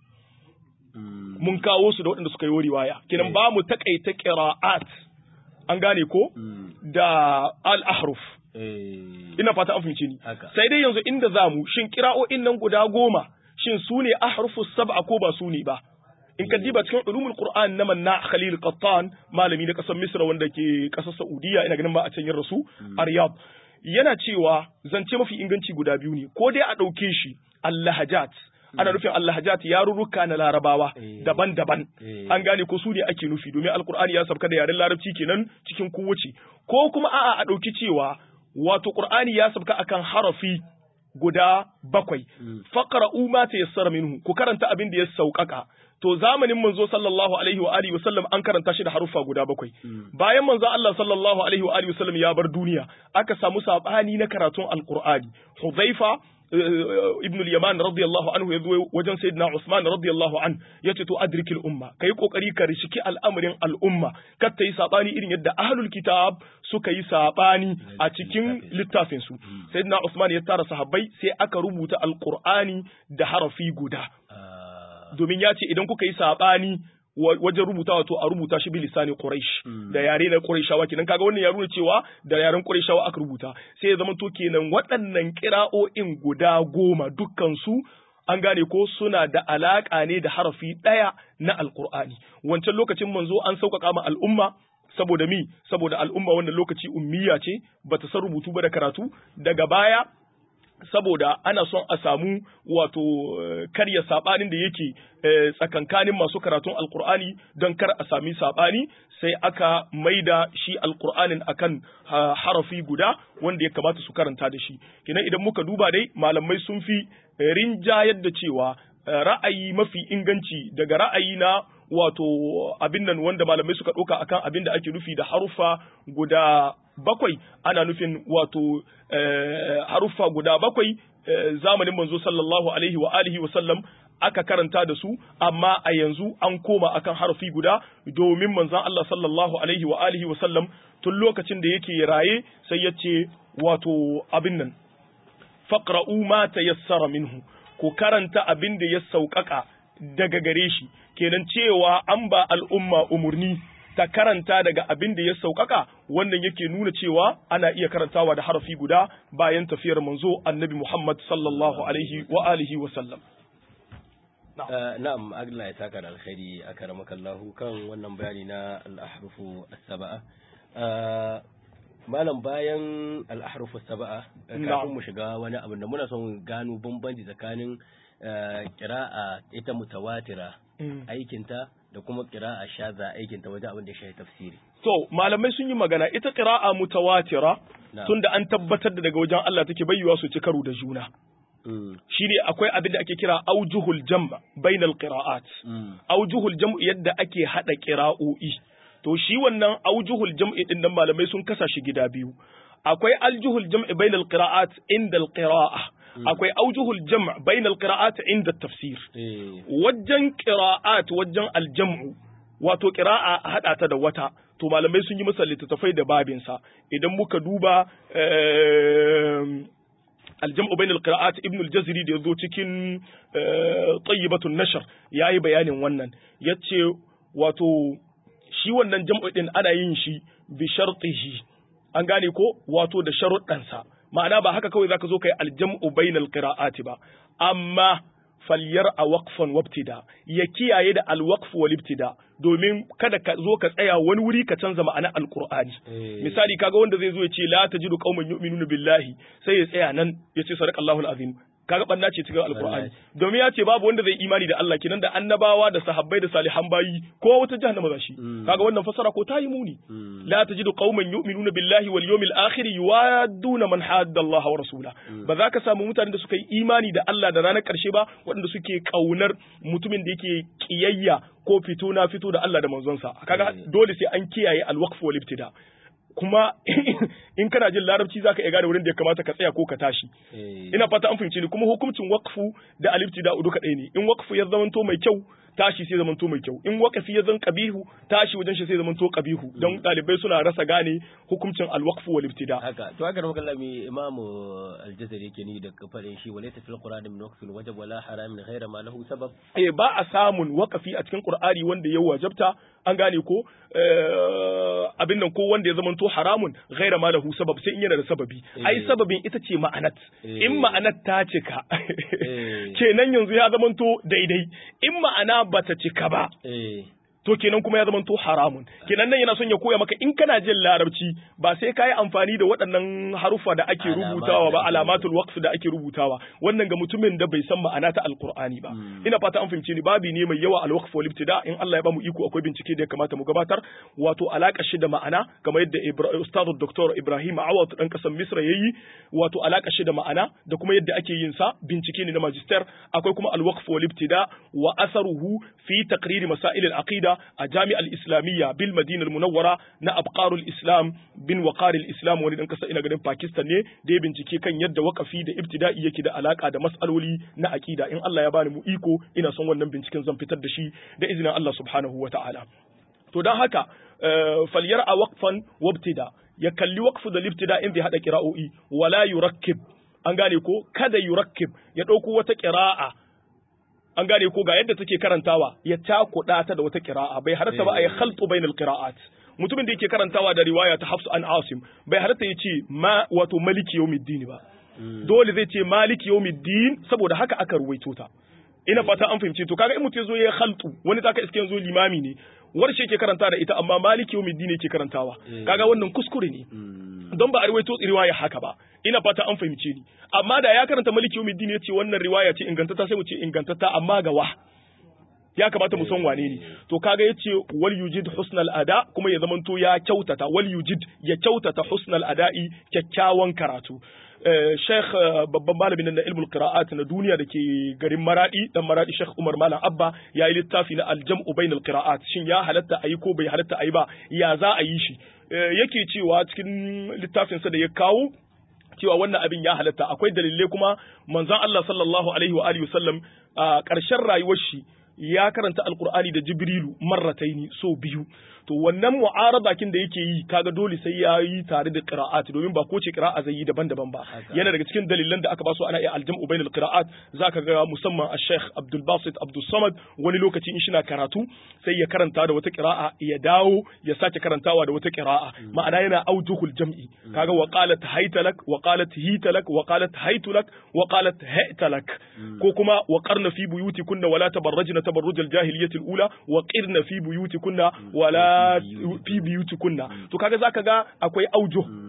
mun kawo su da waɗanda suka yi riwaya kenan ba mu takaita qira'at an gane ko da al-ahruf ina fata an fahimce ni sai dai yanzu inda zamu shin qira'o'in nan guda goma shin su ne ahrufu sab'a ko ba su ne ba in ka diba cikin ulumul qur'an na manna khalil qattan malami na kasar misra wanda ke kasar saudiya ina ganin ba a can yin rasu a riyadh yana cewa zance mafi inganci guda biyu ne ko dai a ɗauke shi allahajat ana nufin allahajat yarurruka na larabawa daban-daban an gane ko su ne ake nufi domin alkur'ani ya sabka da yaren larabci kenan cikin kowace ko kuma a'a a ɗauki cewa wato qur'ani ya sabka akan harafi guda bakwai faqra'u ma tayassara minhu ku karanta abin da ya sauƙaƙa to zamanin manzo sallallahu alaihi wa alihi wasallam an karanta shi da haruffa guda bakwai bayan manzo Allah sallallahu alaihi wa alihi wasallam ya bar duniya aka samu sabani na karatun alqur'ani Hudhaifa ibn al-Yaman radiyallahu anhu yazo wajen sayyidina Usman radiyallahu an yace to adrikil umma kai kokari ka rishiki al'amarin al'umma kar ta yi sabani irin yadda ahlul kitab suka yi sabani a cikin littafin su sayyidina Usman ya tara sahabbai sai aka rubuta alqur'ani da harafi guda domin ya ce idan kuka yi saɓani wajen rubutawa to a rubuta shi bi lisani Quraysh da yare na Qurayshawa kenan kaga wannan ya nuna cewa da yaren Qurayshawa aka rubuta sai ya zama to kenan waɗannan kira'o'in guda goma dukkan su an gane ko suna da alaka ne da harafi ɗaya na Alƙur'ani wancan lokacin manzo an sauƙaƙa ma al'umma saboda mi saboda al'umma wannan lokaci ummiya ce bata san rubutu ba da karatu daga baya saboda ana son a samu wato karya sabanin da yake tsakankanin masu karatun alkur'ani don kar a sami sabani sai aka maida shi alkur'anin akan harafi guda wanda ya kamata su karanta da shi kenan idan muka duba dai malamai sun fi rinjayar da cewa ra'ayi mafi inganci daga ra'ayi na wato abin nan wanda malamai suka ɗauka akan abin da ake nufi da harufa guda bakwai ana nufin wato haruffa guda bakwai zamanin manzo sallallahu alaihi wa alihi wa sallam aka karanta da su amma a yanzu an koma akan harafi guda domin manzon Allah sallallahu alaihi wa alihi wa sallam tun lokacin da yake raye sai ya ce wato abin nan faqra'u ma tayassara minhu ku karanta abin da ya sauƙaƙa daga gare shi kenan cewa an ba al'umma umurni ta karanta daga abin da ya sauƙaƙa wannan yake nuna cewa ana iya karantawa da harafi guda bayan tafiyar manzo annabi Muhammad sallallahu alaihi wa alihi wa sallam. Na'am, Allah ya saka da alkhairi a karamakallahu kan wannan bayani na al-ahrufu as-saba'a. Malam bayan al-ahrufu as-saba'a kafin mu shiga wani abu da muna son gano bambanci tsakanin kira'a ita mutawatira aikinta da kuma qira'a shaza aikin ta wajen abin da shi tafsiri to malamai sun yi magana ita qira'a mutawatira tunda an tabbatar da daga wajen Allah take bayyuwa su ci karo da juna shine akwai abin da ake kira aujuhul jam' bainal qira'at aujuhul jam' yadda ake hada qira'o'i to shi wannan aujuhul jam'i din nan malamai sun kasa shi gida biyu akwai aljuhul jam'i bainal qira'at inda al-qira'a akwai aujuhul jam' bainal qira'at inda tafsir wajen qira'at wajen aljam'u wato qira'a hada ta da wata to malamai sun yi masa littattafai da babin sa idan muka duba aljam'u bainal qira'at ibn al-jazri da yazo cikin tayyibatun nashr yayi bayanin wannan yace wato shi wannan jam'u din ana yin shi bi shartihi an gane ko wato da sharuɗansa ma'ana ba haka kawai zaka zo kai aljam'u bainal qira'ati ba amma falyar a waqfan wabtida ya kiyaye da alwaqf wal ibtida domin kada ka zo ka tsaya wani wuri ka canza ma'ana alqur'ani misali kaga wanda zai zo ya ce la tajidu qauman yu'minuna billahi sai ya tsaya nan ya ce sadaqallahu alazim kaga banna ce cikin alqur'ani domin ya ce babu wanda zai imani da Allah kenan da annabawa da sahabbai da salihan bayi ko wata jahannama za shi kaga wannan fasara ko tayi muni la tajidu qauman yu'minuna billahi wal yawmil akhir yuwadduna man hadda Allah wa rasula ba za ka samu mutanen da suka yi imani da Allah da ranar karshe ba waɗanda suke kaunar mutumin da yake kiyayya ko fito na fito da Allah da manzonsa kaga dole sai an kiyaye alwaqf wal ibtida kuma in kana jin larabci zaka iya gane wurin da ya kamata ka tsaya ko ka tashi ina fata an fahimce ni kuma hukuncin waqfu da alibtida duka ɗaya ne in waqfu ya zamanto mai kyau tashi sai zamanto mai kyau in waqfi ya zan qabihu tashi wajen shi sai zamanto qabihu don dalibai suna rasa gane hukuncin alwaqfu wal ibtida haka to haka muka lami imam al-jazari yake ni da kafarin shi walaysa fil qur'an min waqfin wajab wala haram min ghayra ma lahu sabab eh ba a samun waqfi a cikin qur'ani wanda ya wajabta an gane ko abin nan ko wanda ya zamanto haramun ghaira ma lahu sabab sai in yana da sababi ai sababin ita ce ma'anat in ma'anat ta cika kenan yanzu ya zamanto daidai in ma'ana bata cika ba to kenan kuma ya zama to haramun kenan nan yana son ya koya maka in kana jin larabci ba sai ka yi amfani da waɗannan harufa da ake rubutawa ba alamatul waqf da ake rubutawa wannan ga mutumin da bai san ma'ana ta alqur'ani ba ina fata an fahimce ni babi ne mai yawa alwaqf wal ibtida in Allah ya bamu iko akwai bincike da ya kamata mu gabatar wato alaka shi da ma'ana kamar yadda ustadu Dr. Ibrahim Awad dan kasan Misra yayi wato alaka shi da ma'ana da kuma yadda ake yin sa bincike ne na magister akwai kuma alwaqf wal ibtida wa asaruhu fi taqrir masail al-aqida a jami'ar islamiyya bil madina munawwara na abqarul islam bin waqaril islam wani dan kasa ina ganin pakistan ne da ya bincike kan yadda wakafi da ibtida'i yake da alaka da mas'aloli na aqida in Allah ya bani mu iko ina son wannan binciken zan fitar da shi da izinin Allah subhanahu wata'ala to dan haka falyar a waqfan wabtida ya kalli waqfu da libtida in bai hada qira'o'i wala yurakkib an gane ko kada yurakkib ya dauko wata qira'a an gane ko ga yadda take karantawa ya cakuɗa ta da wata kira'a bai halatta ba a yi khaltu bainal qira'at mutumin da yake karantawa da riwaya ta Hafs an Asim bai halatta ya ce ma wato maliki yawmiddin ba dole zai ce maliki yawmiddin saboda haka aka ruwaito ta ina fata an fahimce to kaga in mutum zo ya khaltu wani taka iske yanzu limami ne warshe yake karanta da ita amma maliki yawmiddin yake karantawa kaga wannan kuskure ne don ba a riwaito riwaya haka ba ina fata an fahimce ni amma da ya karanta maliki yawmiddin yace wannan riwaya ce ingantata sai mu ce ingantata amma ga wa ya kamata mu san wane ne to kaga yace wal yujid husnal ada kuma ya zamanto ya kyautata wal yujid ya kyautata husnal ada'i kyakkyawan karatu Sheikh babban malamin na ilmul qira'at na duniya da ke garin Maradi dan Maradi Sheikh Umar Malam Abba ya yi littafi na al-jam'u bainal qira'at shin ya halatta ayi ko bai halatta ayi ba ya za a yi shi yake cewa cikin littafinsa da ya kawo cewa wannan abin ya halatta akwai dalilai kuma manzon Allah sallallahu alaihi wa alihi wasallam a ƙarshen rayuwar shi ya karanta alkur'ani da jibrilu marrataini so biyu to wannan mu'arada kin da yake yi kaga dole sai ya yi tare da qira'at domin ba ko ce qira'a zai yi daban-daban ba yana daga cikin dalilan da aka ba su ana iya aljam'u bainal qira'at zaka ga musamman al-Sheikh Abdul Basit Abdul Samad wani lokaci in shina karatu sai ya karanta da wata qira'a ya dawo ya sake karantawa da wata qira'a ma'ana yana aujuhul jam'i kaga wa qalat haytalak wa qalat hitalak wa qalat haytulak wa qalat haytalak ko kuma wa qarna fi buyutikunna wala tabarrajna tabarrujal jahiliyyati al-ula wa qirna fi buyutikunna wala fi biyutikunna to kaga zaka ga akwai aujo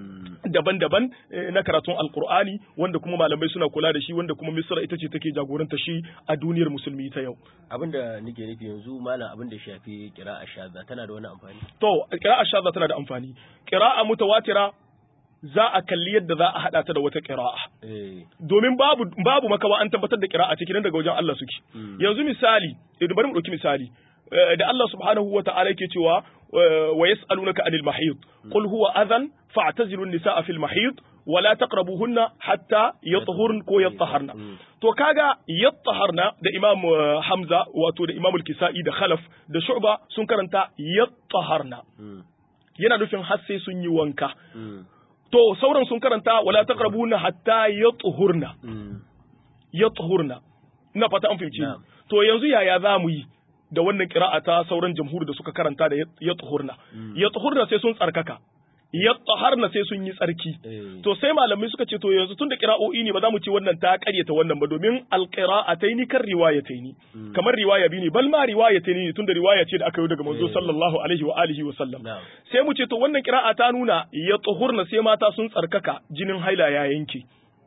daban-daban na karatun alkur'ani wanda kuma malamai suna kula da shi wanda kuma misra ita ce take jagoranta shi a duniyar musulmi ta yau abinda nake nufi yanzu malam abinda shafi qira'a shadda tana da wani amfani to qira'a shadda tana da amfani qira'a mutawatira za a kalli yadda za a hada ta da wata qira'a domin babu babu makawa an tabbatar da qira'a cikin daga wajen Allah suke yanzu misali idan bari mu dauki misali da Allah subhanahu wa ta'ala yake cewa wa yas'alunaka anil mahid qul huwa adhan fa'tazilu an-nisaa fil mahid wa la taqrabuhunna hatta yatahurn ko yataharna to kaga yataharna da Imam Hamza wato da Imam al-Kisa'i da Khalaf da Shu'ba sun karanta yataharna yana nufin har sai sun yi wanka to sauran sun karanta wala taqrabuna hatta yatahurna yatahurna ina fata an fahimci to yanzu yaya za mu yi da wannan kira'a ta sauran jamhuri da suka karanta da ya tsuhurna ya tsuhurna sai sun tsarkaka ya tsaharna sai sun yi tsarki to sai malamai suka ce to yanzu tun da kira'o'i ne ba za mu ce wannan ta karyata wannan ba domin alqira'ataini kan riwayataini kamar riwaya biyu ne bal ma riwayataini ne tunda riwaya ce da aka yi daga manzo sallallahu alaihi wa alihi wa sallam sai mu ce to wannan kira'a ta nuna ya tsuhurna sai mata sun tsarkaka jinin haila ya yanke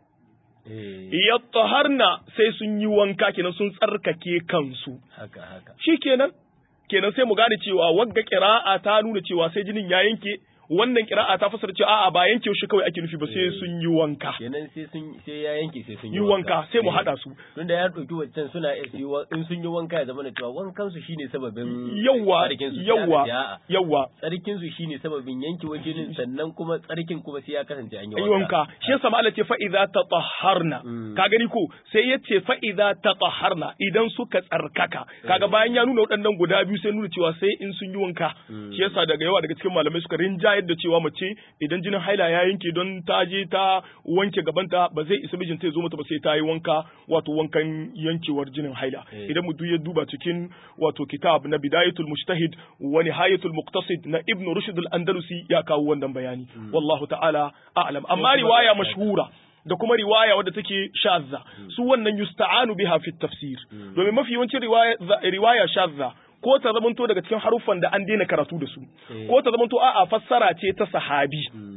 yattaharna sai sun yi wanka kenan sun tsarkake kansu haka haka shikenan kenan sai mu gane cewa wagga qira'a ta nuna cewa sai jinin ya yanke wannan kira'a ta fasara cewa a'a ba yanke shi kawai ake nufi ba sai sun yi wanka kenan sai sun sai ya yanke sai sun yi wanka sai mu hada su tunda ya dauki wancan suna in sun yi wanka ya zama da cewa wankan su shine sababin yawa yawa yawa tsarkin su shine sababin yanke jinin sannan kuma tsarkin kuma sai ya kasance an yi wanka shi yasa ma Allah ce fa idza tatahharna ka gani ko sai yace fa idza tatahharna idan suka tsarkaka kaga bayan ya nuna waɗannan guda biyu sai nuna cewa sai in sun yi wanka shi yasa daga yawa daga cikin malamai suka rinja yadda cewa mace idan jinin haila ya yanke don ta je ta wanke gabanta ba zai isa mijinta ya zo mata ba sai ta yi wanka wato wankan yankewar jinin haila idan mutum ya duba cikin wato kitab na bidayatul mujtahid wa nihayatul muqtasid na ibnu rushd al-andalusi ya kawo wannan bayani wallahu ta'ala a'lam amma riwaya mashhura da kuma riwaya wadda take shazza su wannan yusta'anu biha fi tafsir domin mafi yawancin riwaya riwaya shazza ko ta zamanto daga cikin haruffan da an daina karatu da su ko ta zamanto a'a fassara ce ta sahabi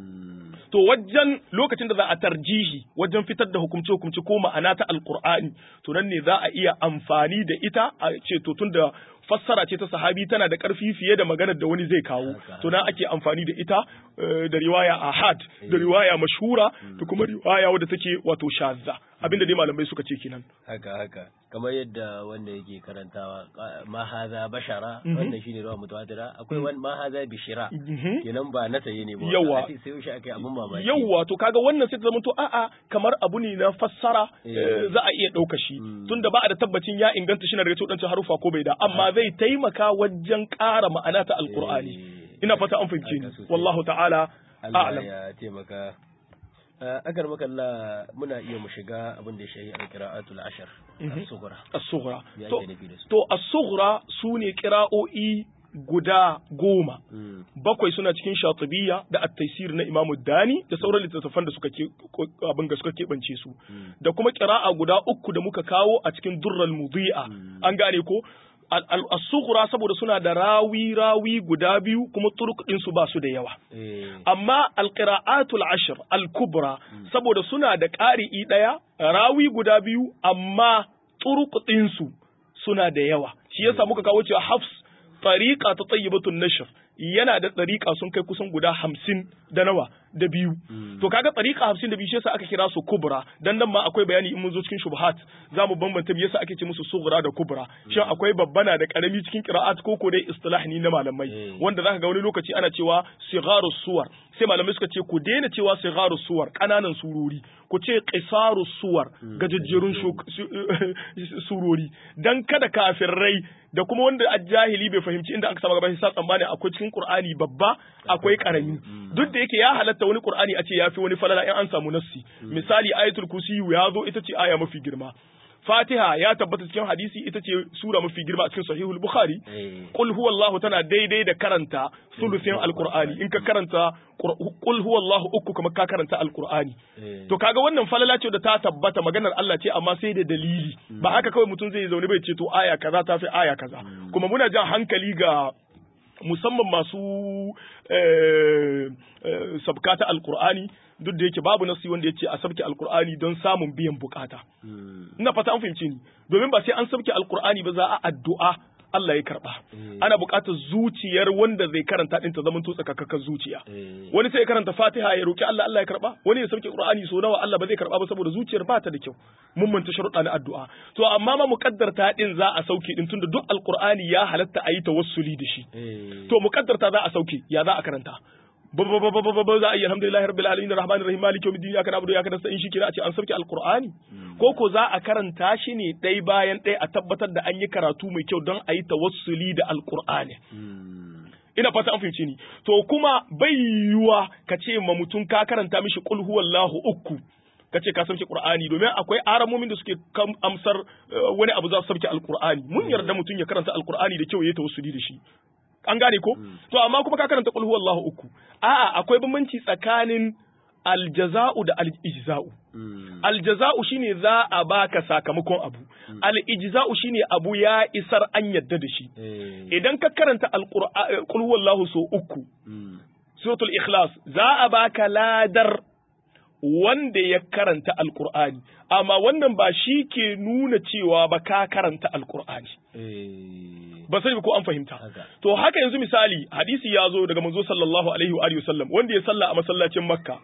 to wajen lokacin da za a tarjihi wajen fitar da hukumce hukumce ko ma'ana ta alqur'ani to nan ne za a iya amfani da ita a ce to tunda fassara ce ta sahabi tana da ƙarfi fiye da maganar da wani zai kawo to nan ake amfani da ita da riwaya ahad da riwaya mashhura da kuma riwaya wadda take wato shazza abinda dai malamai suka ce kenan haka haka kamar yadda wanda yake karantawa ma haza bashara wannan shine rawa mutawatira akwai wani ma haza bishira kenan ba na saye ne ba yawa sai shi akai abun mamaki yawa to kaga wannan sai ta zama to a'a kamar abu ne na fassara za a iya ɗauka shi tunda ba a da tabbacin ya inganta shi na daga cikin harufa ko bai da amma zai taimaka wajen ƙara ma'ana ta alqur'ani ina fata an fahimce ni wallahu ta'ala a'lam ya taimaka agar makalla muna iya mu shiga abin da ya shahi al-qira'atul ashar as-sughra as-sughra to to as-sughra sune qira'o'i guda goma bakwai suna cikin shatibiyya da at-taysir na imamu dani da sauran littattafan da suka abin da suka keɓance su da kuma qira'a guda uku da muka kawo a cikin durral mudi'a an gane ko al-sughra saboda suna da rawi rawi guda biyu kuma turuk din su ba su da yawa amma al-qira'atul ashr al-kubra saboda suna da ƙari'i daya rawi guda biyu amma turuk din su suna da yawa shi yasa muka kawo cewa hafs tariqa ta tayyibatun nashr yana da tariqa sun kai kusan guda hamsin da nawa da biyu to kaga tariqa hamsin da biyu shi yasa aka kira su kubra dan nan ma akwai bayani in mun zo cikin shubuhat za mu bambanta me yasa ake ce musu sughra da kubra shin akwai babbana da karami cikin qira'at ko ko dai istilah ni na malamai wanda zaka ga wani lokaci ana cewa sigharu suwar sai malamai suka ce ku daina cewa sigharu suwar kananan surori ku ce qisaru suwar gajejjerun surori dan kada kafirai da kuma wanda ajahili bai fahimci inda aka saba gaba shi sa tsammani akwai cikin Qur'ani babba akwai karami duk da yake ya halatta wani Qur'ani a ce ya fi wani falala in an samu nassi misali ayatul kursi ya zo ita ce aya mafi girma Fatiha ya tabbata cikin hadisi ita ce sura mafi girma a cikin sahihul Bukhari qul huwallahu tana daidai da karanta sulusin alqur'ani in ka karanta qul huwallahu uku kuma ka karanta alqur'ani to kaga wannan falala ce da ta tabbata maganar Allah ce amma sai da dalili ba haka kawai mutum zai zaune bai ce to aya kaza ta fi aya kaza kuma muna jan hankali ga musamman masu sabka ta alkur'ani duk da yake babu nasi wanda yace a sabke alkur'ani don samun biyan bukata ina fata an fahimci ni domin ba sai an sabke alkur'ani ba za a addu'a Allah ya karba ana buƙatar zuciyar wanda zai karanta din ta zaman to tsakakakkar zuciya wani sai ya karanta Fatiha ya roki Allah Allah ya karba wani ya sauke Qur'ani so nawa Allah ba zai karba ba saboda zuciyar ba ta da kyau mun manta sharuɗa na addu'a to amma ma muqaddarta din za a sauke din tunda duk alqur'ani ya halatta a yi tawassuli da shi to muqaddarta za a sauke ya za a karanta ba za a yi alhamdulillahi rabbil alamin rahmanir rahim maliki yawmiddin ya kana abudu ya kana sa'in shi kira a ce an sauke alqur'ani ko ko za a karanta shi ne ɗai bayan ɗaya a tabbatar da an yi karatu mai kyau don a yi tawassuli da alqur'ani ina fata an fahimci ni to kuma bai yiwuwa ka ce ma mutum ka karanta mishi qul huwallahu uku ka ce ka sauke qur'ani domin akwai aramomin da suke amsar wani abu za su sauke alqur'ani mun yarda mutum ya karanta alqur'ani da kyau ya yi tawassuli da shi an gane ko to amma kuma ka karanta qul huwallahu uku a'a akwai bambanci tsakanin aljaza'u da al-ijza'u aljaza'u shine za a baka sakamakon abu al-ijza'u shine abu ya isar an yadda da shi idan ka karanta al-qur'an qul huwallahu so uku suratul ikhlas za a baka ladar wanda ya karanta alkur'ani amma wannan ba shi ke nuna cewa ba ka karanta alkur'ani ba sai ko an fahimta to haka yanzu misali hadisi ya zo daga manzo sallallahu alaihi wa alihi wasallam wanda ya salla a masallacin makka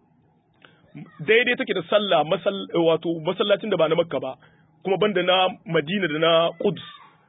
daidai take da sallah wato masallacin da ba na makka ba kuma banda na madina da na quds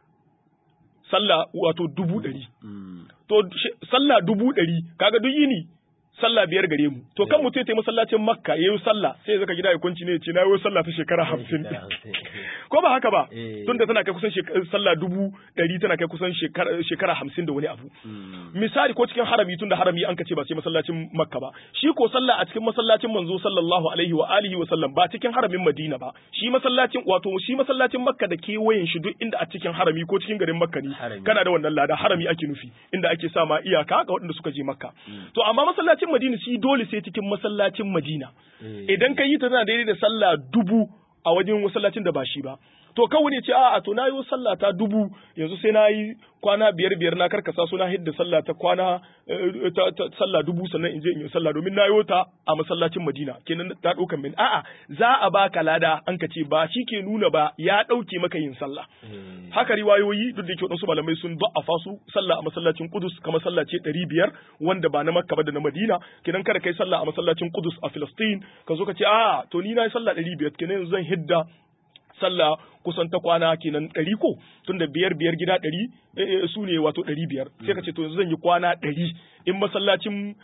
sallah wato dubu ɗari to sallah dubu ɗari kaga duk yini sallah biyar gare mu to kan mutum ya tayi masallacin makka ya yi sallah sai zaka gida ya kwanci ne ya ce na yi sallah ta shekara hamsin ko ba haka ba tun da tana kai kusan sallah dubu ɗari tana kai kusan shekara hamsin da wani abu misali ko cikin harami tun da harami an ka ce ba sai masallacin makka ba shi ko sallah a cikin masallacin manzo sallallahu alaihi wa alihi wa sallam ba cikin haramin madina ba shi masallacin wato shi masallacin makka da kewayen shi duk inda a cikin harami ko cikin garin makka ne kana da wannan lada harami ake nufi inda ake sa ma iyaka ga waɗanda suka je makka to amma masallacin masallacin Madina shi dole sai cikin masallacin Madina. Idan ka yi ta tana daidai da sallah dubu a wajen masallacin da ba shi ba. To kawai ne ce a'a to na yi sallah ta dubu yanzu sai na yi kwana biyar biyar na karkasa su na hidda sallah ta kwana sallah dubu sannan in je in yi sallah domin na yi ta a masallacin Madina kenan ta ɗaukan min a'a za a baka lada an ka ce ba shi ke nuna ba ya ɗauke maka yin sallah. Haka riwayoyi duk da ke waɗansu malamai sun da'afa su sallah a masallacin Kudus kamar sallah ce ɗari biyar wanda ba na Makka ba da na Madina kenan kada kai sallah a masallacin Kudus a Filistin ka zo ka ce a'a to ni na yi sallah ɗari biyar kenan yanzu zan hidda sallah kusan ta kwana kenan ɗari ko tunda biyar biyar gida ɗari su ne wato ɗari biyar sai ka ce to yanzu zan yi kwana ɗari in masallacin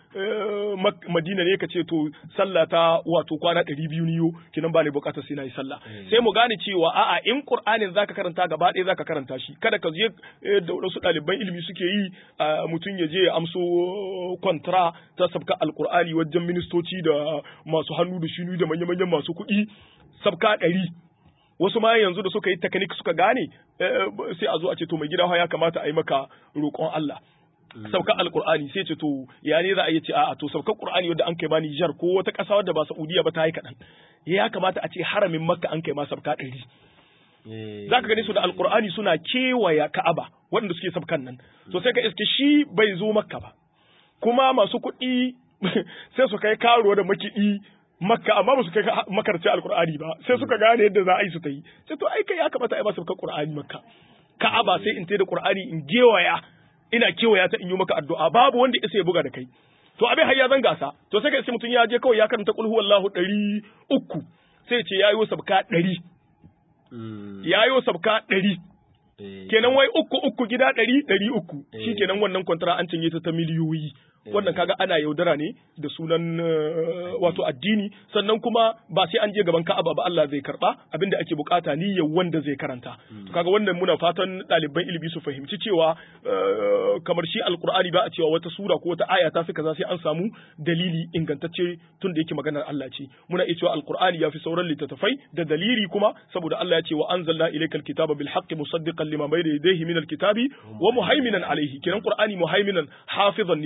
madina ne ka ce to sallah ta wato kwana ɗari biyu niyo kenan ba ne bukatar sai na yi sallah sai mu gane cewa a'a in qur'anin zaka karanta gaba ɗaya zaka karanta shi kada ka je da wasu ɗaliban ilimi suke yi mutum ya je ya amso kontra ta sabka alqur'ani wajen ministoci da masu hannu da shinu da manya-manyan masu kuɗi sabka ɗari wasu ma yanzu da suka yi technique suka gane sai a zo a ce to mai gida ya kamata a yi maka roƙon Allah saukar alkur'ani sai ce to ya ne za a yi ce a'a to saukar qur'ani wanda an kai ba Nijar ko wata ƙasa wadda ba Saudiya ba ta yi kaɗan ya kamata a ce haramin Makka an kai ma sabka ɗari za ka gani su da alkur'ani suna kewaya Ka'aba waɗanda suke sabkan nan to sai ka iske shi bai zo Makka ba kuma masu kuɗi sai su kai karo da makiɗi makka amma ba su kai makarci alkur'ani ba sai suka gane yadda za a yi su ta yi sai to ai kai ya kamata ai ba su qur'ani makka ka'aba sai in da qur'ani in gewaya ina kewaya ta in yi maka addu'a babu wanda isa ya buga da kai to abin har ya zan gasa to sai kai sai mutum ya je kawai ya karanta qul huwallahu ɗari uku sai ce yayo sabka ɗari yayo sabka ɗari kenan wai uku uku gida ɗari ɗari uku shi kenan wannan kwantara an cinye ta ta miliyoyi wannan kaga ana yaudara ne da sunan wato addini sannan kuma ba sai an je gaban Ka'aba ba Allah zai karba abinda ake bukata niyyar wanda zai karanta to kaga wannan muna fatan ɗaliban ilimi su fahimci cewa kamar shi alqur'ani ba a cewa wata sura ko wata aya ta fi kaza sai an samu dalili ingantacce tun da yake maganar Allah ce muna iya cewa alqur'ani ya fi sauran littattafai da dalili kuma saboda Allah ya ce wa anzalna ilaykal kitaba bil haqqi musaddiqan lima bayna yadayhi min alkitabi wa muhaiminan alayhi kiran qur'ani muhaiminan hafizan ne shine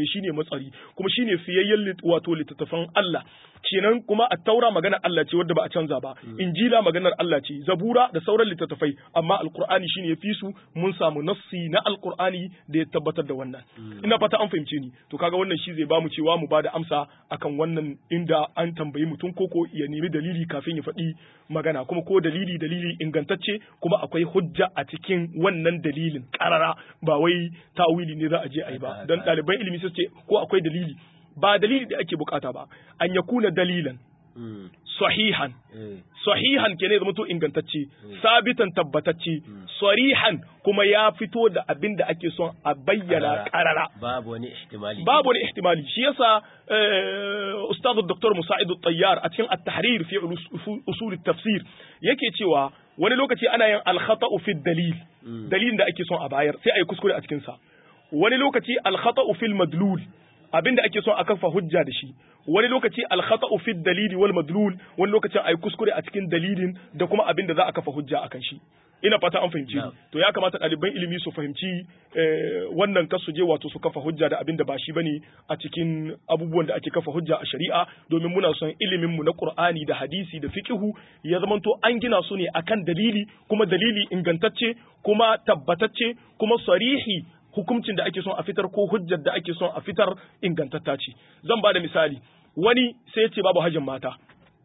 matsari kuma shine fiyayyen wato littattafan Allah kenan kuma at-taura magana Allah ce wadda ba a canza ba injila maganar Allah ce zabura da sauran littattafai amma alqur'ani shine ya fi su mun samu nassi na alqur'ani da ya tabbatar da wannan ina fata an fahimce ni to kaga wannan shi zai bamu cewa mu bada amsa akan wannan inda an tambayi mutum koko ya nemi dalili kafin ya faɗi magana kuma ko dalili dalili ingantacce kuma akwai hujja a cikin wannan dalilin karara ba wai tawili ne za a je a yi ba don ɗaliban ilimi su ce ko akwai dalili ba dalili da ake bukata ba an ya kuna dalilan sahihan sahihan ke ne zama to ingantacce sabitan tabbatacce sarihan kuma ya fito da abin da ake son a bayyana karara babu wani ihtimali babu wani ihtimali shi yasa ustadu dr musa'id tayyar a cikin at-tahrir fi usul at-tafsir yake cewa wani lokaci ana yin al-khata'u fi dalil dalilin da ake son a bayar sai a yi kuskure a cikin sa wani lokaci al-khata'u fil madlul abinda ake son a kafa hujja da shi wani lokaci al-khata'u fi dalili wal madlul wani lokacin a yi kuskure a cikin dalilin da kuma abinda za a kafa hujja akan shi ina fata an fahimci to ya kamata ɗaliban ilimi su fahimci wannan kasu je wato su kafa hujja da abin da ba shi bane a cikin abubuwan da ake kafa hujja a shari'a domin muna son ilimin mu na Qur'ani da hadisi da fiqhu ya zamanto an gina su ne akan dalili kuma dalili ingantacce kuma tabbatacce kuma sarihi hukuncin da ake son a fitar ko hujjar da ake son a fitar ingantatta ce zan ba da misali wani sai ya ce babu hajjin mata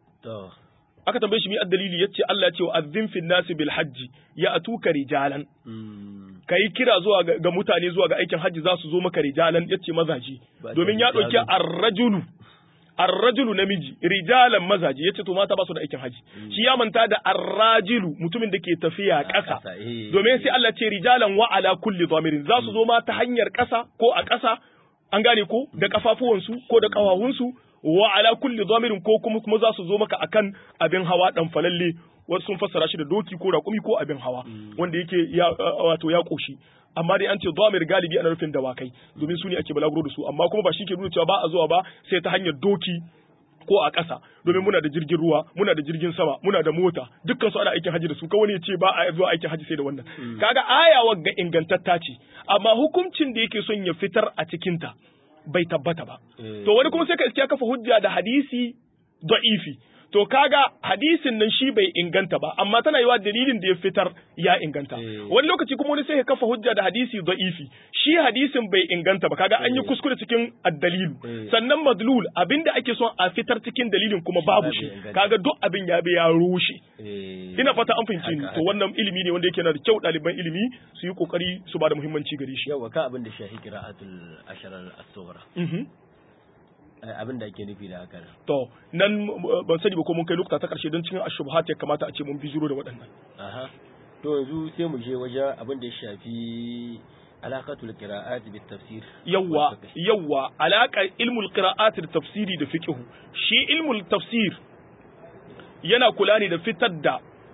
aka tambaye shi mi dalili yace Allah ya ce wa azzin fil nasi bil hajji ya atuka rijalan kai kira zuwa ga mutane zuwa ga aikin hajji za su zo maka rijalan yace mazaji domin ya dauki ar-rajulu ar-rajulu namiji rijalan mazaji yace to mata ba su da aikin hajji shi ya manta da ar-rajilu mutumin da ke tafiya ƙasa domin sai Allah ce rijalan wa ala kulli dhamirin za su zo ma ta hanyar ƙasa ko a ƙasa an gane ko da kafafuwansu ko da ƙawawunsu wa ala kulli dhamirin ko kuma kuma za su zo maka akan abin hawa dan falalle wasu sun fassara shi da doki ko raƙumi ko abin hawa wanda yake ya wato ya koshi amma dai an ce dhamir galibi ana nufin dawakai domin su ne ake balaguro da su amma kuma ba shi ke nuna cewa ba a zuwa ba sai ta hanyar doki ko a ƙasa domin muna da jirgin ruwa muna da jirgin sama muna da mota dukkan su ana aikin haji da su kawai ne ce ba a zuwa aikin haji sai da wannan kaga aya wagga ingantatta ce amma hukuncin da yake son ya fitar a cikinta bai tabbata ba. To wani kuma sai ka iske kafa hujja da hadisi da'ifi. To kaga hadisin nan shi bai inganta ba, amma tana yiwa dalilin da ya fitar ya inganta. Wani lokaci kuma wani sai ya kafa hujja da hadisi da'ifi. Shi hadisin bai inganta ba, kaga an yi kuskure cikin addalilu. Sannan madlul abinda ake son a fitar cikin dalilin kuma babu shi. Kaga duk abin ya bi ya rushe. Ina fata an fahimci ni. To wannan ilimi ne wanda yake na da kyau ɗaliban ilimi su yi kokari su ba da muhimmanci gare shi. Yawa ka abin da shahi qira'atul asharar as-sughra. abin da ake nufi da haka to nan ban sani ba ko mun kai lokuta ta karshe don cikin ashubhat ya kamata a ce mun bijiro da waɗannan aha to yanzu sai mu je wajen abin da ya shafi alaqatul qira'at bit tafsir yawa yawa alaqar ilmul qira'at da tafsiri da fiqh shi ilmul tafsir yana kula ne da fitar da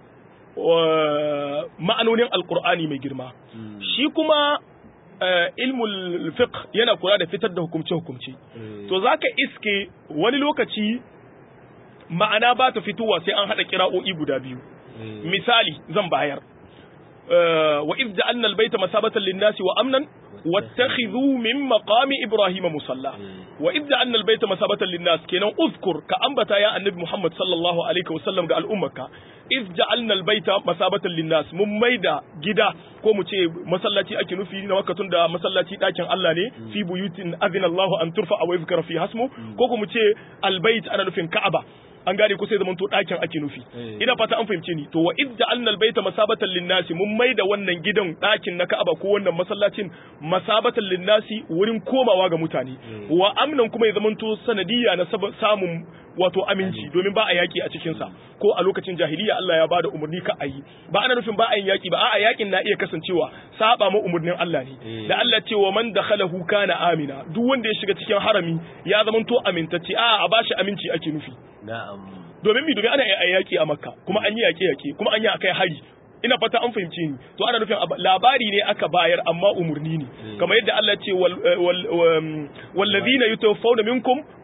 ma'anonin alqur'ani mai girma shi kuma ilmul fiqh yana kula da fitar da hukumce-hukumce. To za ka iske wani lokaci ma'ana ba ta fitowa sai an haɗa kira'o'i guda biyu. Misali zan bayar. Wa iz ja'alna al-baita masabatan lin-nasi wa amnan wattakhidhu min maqami ibrahima musalla. Wa iz ja'alna al-baita masabatan lin-nas kenan uzkur ka ambata ya annabi Muhammad sallallahu alaihi wa sallam ga al'ummarka. iz ja'alna al-baita masabatan lin-nas mun maida gida ko mu ce masallaci ake nufi na wakatun da masallaci dakin Allah ne fi buyutin azina Allah an turfa wa yuzkara fi hasmu ko ko mu ce al-bait ana nufin Ka'aba an gane ko sai zaman to dakin ake nufi ina fata an fahimce ni to wa iz ja'alna al-baita masabatan lin-nas mun maida wannan gidan dakin na Ka'aba ko wannan masallacin masabatan lin-nasi wurin komawa ga mutane wa amnan kuma ya zaman to sanadiyya na samun wato aminci domin ba a yaki a cikinsa ko a lokacin jahiliya Allah ya bada umarni ka ayi ba ana nufin ba a yin yaki ba a'a yakin na iya kasancewa saba ma umarnin Allah ne da Allah ce wa man dakhalahu kana amina duk wanda ya shiga cikin harami ya zamanto amintacce a'a a bashi aminci ake nufi na'am domin mi domin ana yin yaki a Makka kuma an yi yaki yaki kuma an yi akai hari ina fata an fahimce ni to ana nufin labari ne aka bayar amma umurni ne kamar yadda Allah ce wallazina yutawaffawna minkum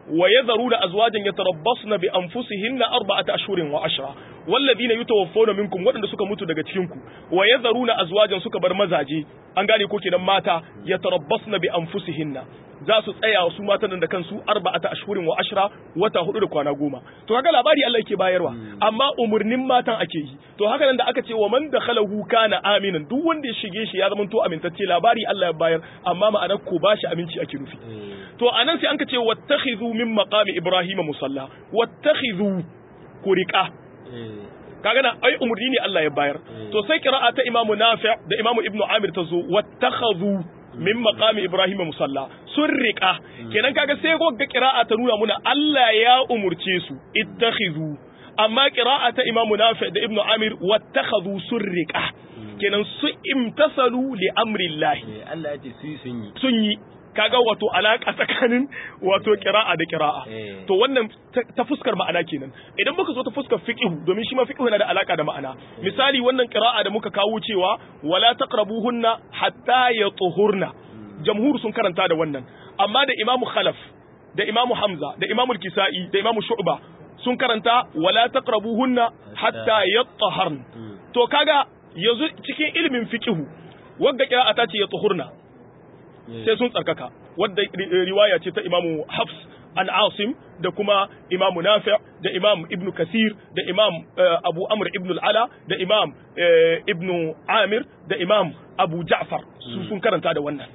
wa yadharuna azwajan yatarabbasna bi anfusihinna arba'ata ashhurin wa ashra walladhina yutawaffawna minkum wadanda suka mutu daga cikin ku wa yadharuna azwajan suka bar mazaje an gane ko kenan mata yatarabbasna bi anfusihinna za su tsaya su matan da kansu arba'ata ashhurin wa ashra wata hudu da kwana goma to kaga labari Allah yake bayarwa amma umurnin matan ake yi to haka nan da aka ce wa man dakhalahu kana aminan duk wanda ya shige shi ya zama to amintacce labari Allah ya bayar amma ma'anar ko bashi aminci ake nufi to anan sai anka ce wattakhidhu min maqami ibrahim musalla wattakhidhu kuriqa kaga nan ai umurni ne Allah ya bayar to sai qira'a ta imamu nafi' da imamu ibnu amir ta zo wattakhadhu min maqami ibrahim musalla sun riƙa kenan kaga sai gogga qira'a ta nuna muna Allah ya umurce su ittakhidhu amma qira'a ta imamu nafi' da ibnu amir wattakhadhu sun riƙa kenan su imtasalu li amri Allah Allah ya ce su sun yi sun yi kaga wato alaka tsakanin wato qira'a da qira'a to wannan ta fuskar ma'ana kenan idan muka zo ta fuskar fiqh domin shi ma fiqh yana da alaka da ma'ana misali wannan qira'a da muka kawo cewa wala taqrabuhunna hatta yatuhurna jamhur sun karanta da wannan amma da imamu khalaf da imamu hamza da imamu kisai da imamu shu'ba sun karanta wala taqrabuhunna hatta yataharn to kaga yanzu cikin ilimin fiqh wagga qira'a ta ce yatuhurna sai sun tsarkaka wadda riwaya ce ta imamu hafs an asim da kuma imamu nafi da imam ibn kasir da imam abu amr ibn al'ala da imam ibn amir da imam abu ja'far su sun karanta da wannan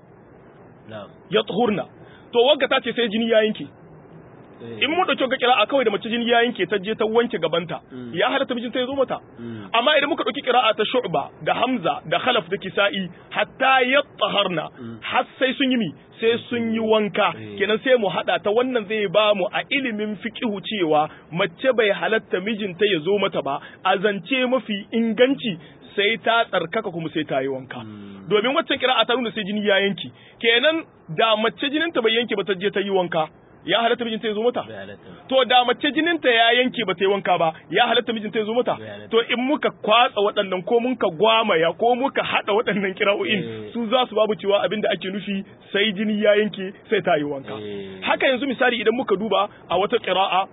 ya tsohurna to wagga ta ce sai jini ya yanke in mu dauke ga kira'a kawai da mace jini ya yanke ta je ta wanke gabanta ya halatta mijinta ya zo mata amma idan muka dauki kira'a ta shu'ba da hamza da khalaf da kisa'i hatta yattaharna har sai sun yi mi sai sun yi wanka kenan sai mu hada ta wannan zai ba mu a ilimin fiqihu cewa mace bai halatta mijinta ya zo mata ba a zance mafi inganci sai ta tsarkaka kuma sai ta yi wanka domin waccan kira'a ta nuna sai jini ya yanke kenan da mace jininta bai yanke ba ta je ta yi wanka ya halatta mijinta ya zo mata to da mace jininta ya yanke ba ta yi wanka ba ya halatta mijinta ya zo mata to in muka kwatsa waɗannan ko muka gwamaya ko muka haɗa waɗannan kira'o'in su za su babu cewa abin da ake nufi sai jini ya yanke sai ta yi wanka haka yanzu misali idan muka duba a wata kira'a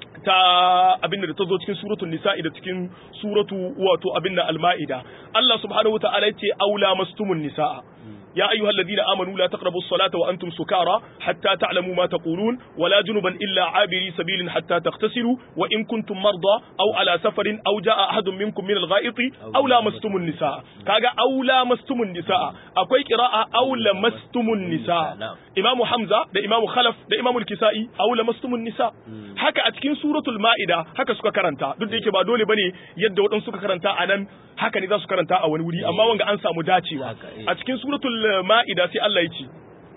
ta abin da ta zo cikin suratul nisa'i da cikin suratu wato abin da al-ma'ida Allah subhanahu wa ta'ala yace aula mastumun nisa'a يا أيها الذين آمنوا لا تقربوا الصلاة وأنتم سكارى حتى تعلموا ما تقولون ولا جنبا إلا عابري سبيل حتى تغتسلوا وإن كنتم مرضى أو على سفر أو جاء أحد منكم من الغائط أو لامستم النساء كاغا أو لامستم النساء أكوي قراءة أو لمستم النساء إمام حمزة ده إمام خلف ده إمام الكسائي أو لمستم النساء haka a cikin suratul ma'ida haka suka karanta duk da yake ba dole bane yadda waɗansu suka karanta a nan haka ne za su karanta a wani wuri amma wanga an samu dacewa a cikin suratul ma'ida sai Allah ya ce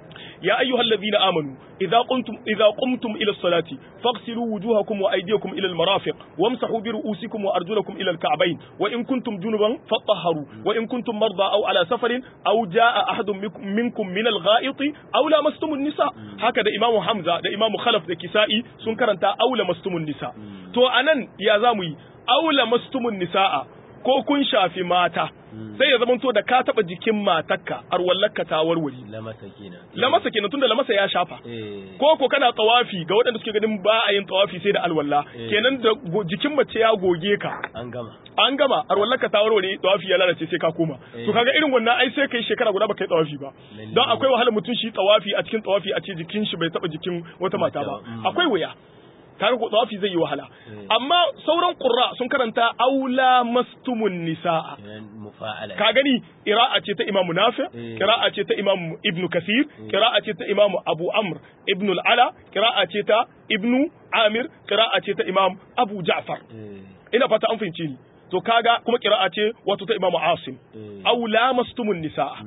يا أيها الذين آمنوا إذا قمتم إذا قمتم إلى الصلاة فاغسلوا وجوهكم وأيديكم إلى المرافق وامسحوا برؤوسكم وأرجلكم إلى الكعبين وإن كنتم جنبا فطهروا وإن كنتم مرضى أو على سفر أو جاء أحد منكم من الغائط أو لامستم النساء هكذا إمام حمزة ده إمام خلف ده كسائي سنكرنتا أو لمستم النساء تو أنن يا زامي أو لمستم النساء ko kun shafi mata sai ya zamanto da ka taba jikin matarka arwallarka ta warware lamasa kenan lamasa kenan tunda lamasa ya shafa ko ko kana tawafi ga waɗanda suke ganin ba a yin tawafi sai da alwalla kenan da jikin mace ya goge ka an gama an gama arwallarka ta warware tawafi ya lalace sai ka koma to kaga irin wannan ai sai kai shekara guda baka yi tawafi ba don akwai wahalar mutum shi tawafi a cikin tawafi a ce jikin shi bai taba jikin wata mata ba akwai wuya kaga ko tawafi zai yi wahala amma sauran qurra sun karanta aula mastumun nisaa ka gani qira'a ce ta imamu nafi qira'a ce ta imamu ibnu kasir qira'a ce ta imamu abu amr ibn al-ala qira'a ce ta ibnu amir qira'a ce ta imam abu ja'far ina fata an fahimci ni to kaga kuma qira'a ce wato ta imamu asim aula mastumun nisaa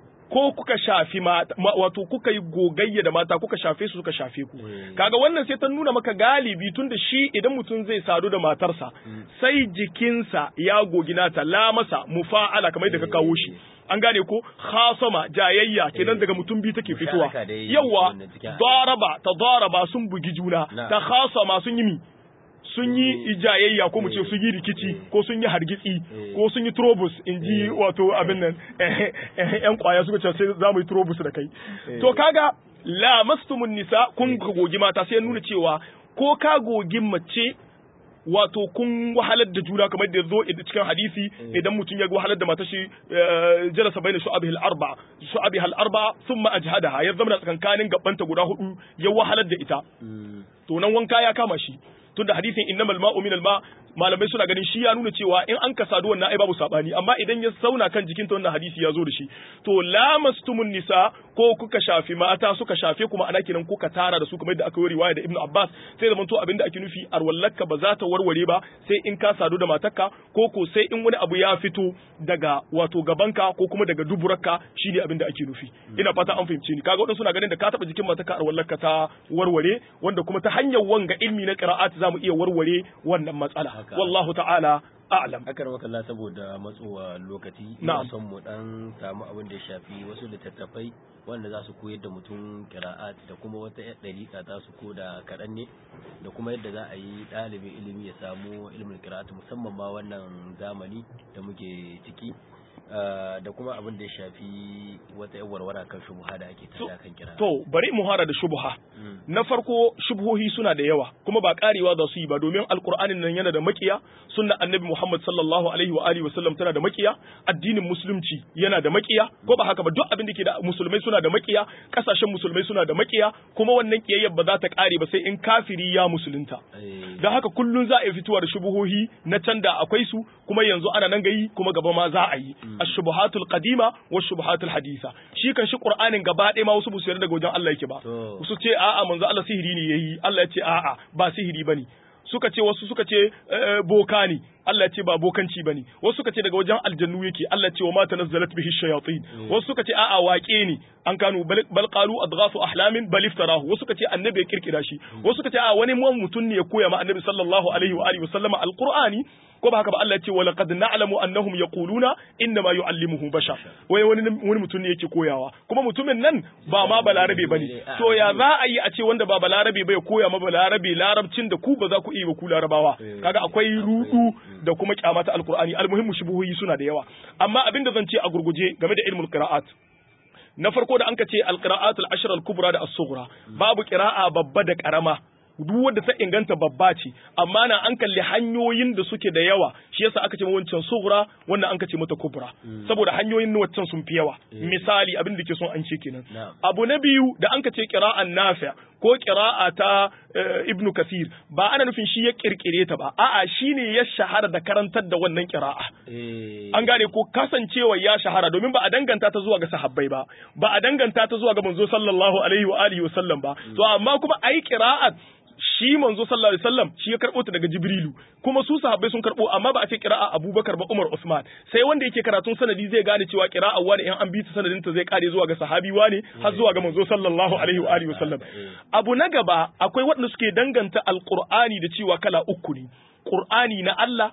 ko kuka shafi mata wato kuka yi gogayya da mata kuka shafe su suka shafe ku kaga wannan sai ta nuna maka galibi tunda shi idan mutum zai sadu da matarsa sai jikinsa ya gogi nata la masa mufa'ala kamar da ka kawo shi an gane ko khasama jayayya kenan daga mutum biyu take fitowa yawa daraba ta daraba sun bugi juna ta khasama sun yi mi sun yi ijayayya ko mu ce sun yi rikici ko sun yi hargitsi ko sun yi trobus in ji wato abin nan yan kwaya suka ce sai za mu yi trobus da kai to kaga la mastumun nisa kun gogi mata sai nuna cewa ko ka gogi mace wato kun wahalar da juna kamar da zo cikin hadisi idan mutum ya wahalar da matar shi jalasa baina shu'abihi al-arba shu'abihi al-arba thumma ajhadaha ya zama tsakankanin gabanta guda hudu ya wahalar da ita to nan wanka ya kama shi tunda hadisin innamal ma'u minal ma malamai suna ganin shi ya nuna cewa in an kasadu wannan ai babu sabani amma idan ya sauna kan jikinta wannan hadisi ya zo da shi to lamastumun nisa ko kuka shafi mata suka shafe kuma ana kiran kuka tara da su kamar yadda aka yi riwaya da Ibn Abbas sai zaman to abinda ake nufi arwallaka ba za ta warware ba sai in ka sadu da matarka ko ko sai in wani abu ya fito daga wato gabanka ko kuma daga duburarka shine abinda ake nufi ina fata an fahimce ni kaga wadansu suna ganin da ka taba jikin matarka arwallaka ta warware wanda kuma ta hanyar wanga ilmi na qira'at zamu iya warware wannan matsala wallahu ta'ala a'lam akar makalla saboda matsowa lokaci ina son mu dan samu abin da ya shafi wasu littattafai wanda za su koyar da mutum kira'at da kuma wata ɗariƙa ta su ko da kaɗan ne da kuma yadda za a yi ɗalibin ilimi ya samu ilimin kira'at musamman ma wannan zamani da muke ciki da kuma abin da ya shafi wata yan warwara kan shubuha da ake tada kan kira. To bari mu hara da shubuha. Na farko shubuhohi suna da yawa kuma ba karewa za su yi ba domin alkur'anin nan yana da makiya sunna annabi Muhammad sallallahu alaihi wa alihi wasallam tana da makiya addinin musulunci yana da makiya ko ba haka ba duk abin da ke da musulmai suna da makiya kasashen musulmai suna da makiya kuma wannan kiyayyar ba za ta kare ba sai in kafiri ya musulunta. Da haka kullun za a yi fitowa da shubuhohi na can da akwai su kuma yanzu ana nan gayi kuma gaba ma za a yi. ashubuhatul qadima wa shubuhatul hadisa shi kan shi qur'anin gaba ɗaya ma wasu busu daga wajen Allah yake ba su ce a'a manzo Allah sihiri ne yayi Allah ya ce a'a ba sihiri bane suka ce wasu suka ce boka ne Allah ya ce ba bokanci bane wasu suka ce daga wajen aljannu yake Allah ya ce wa ma tanazzalat bihi shayatin wasu suka ce a'a waƙe ne an kanu bal qalu adghafu ahlamin bal iftarahu wasu suka ce annabi ya kirkira shi wasu suka ce a'a wani mutum ne ya koya ma annabi sallallahu alaihi wa alihi wasallama alqur'ani ko ba haka ba Allah ya ce wa laqad na'lamu annahum yaquluna inna ma yu'allimuhu bashar wai wani wani mutum ne yake koyawa kuma mutumin nan ba ma balarabe bane to ya za a yi a ce wanda ba balarabe ba ya koya ma balarabe larabcin da ku ba za ku iya ba ku larabawa kaga akwai rudu da kuma kyamata alqur'ani almuhimmu shubuhi suna da yawa amma abin da zan ce a gurguje game da ilmul qira'at na farko da anka ce alqira'atul ashr al-kubra da as-sughra babu qira'a babba da karama duk wanda ta inganta babba ce amma na an kalli hanyoyin da suke da yawa shi yasa aka ce wancan sughra wannan an ce mata kubra saboda hanyoyin na wancan sun fi yawa misali abin da ke son an ce kenan abu na biyu da an ce qira'an nafi' ko qira'a ta ibnu kasir ba ana nufin shi ya kirkire ta ba a'a shine ya shahara da karantar da wannan qira'a an gane ko kasancewa ya shahara domin ba a danganta ta zuwa ga sahabbai ba ba a danganta ta zuwa ga manzo sallallahu alaihi wa alihi wa sallam ba to amma kuma ai qira'at shi manzo sallallahu alaihi wasallam shi ya karbo ta daga Jibrilu kuma su sahabbai sun karbo amma ba a ce qira'a Abubakar ba Umar Usman sai wanda yake karatun sanadi zai gane cewa qira'a wani in an bi ta sanadin ta zai kare zuwa ga sahabi wani har zuwa ga manzo sallallahu alaihi wa alihi wasallam abu na gaba akwai waɗanda suke danganta alqur'ani da cewa kala uku ne qur'ani na Allah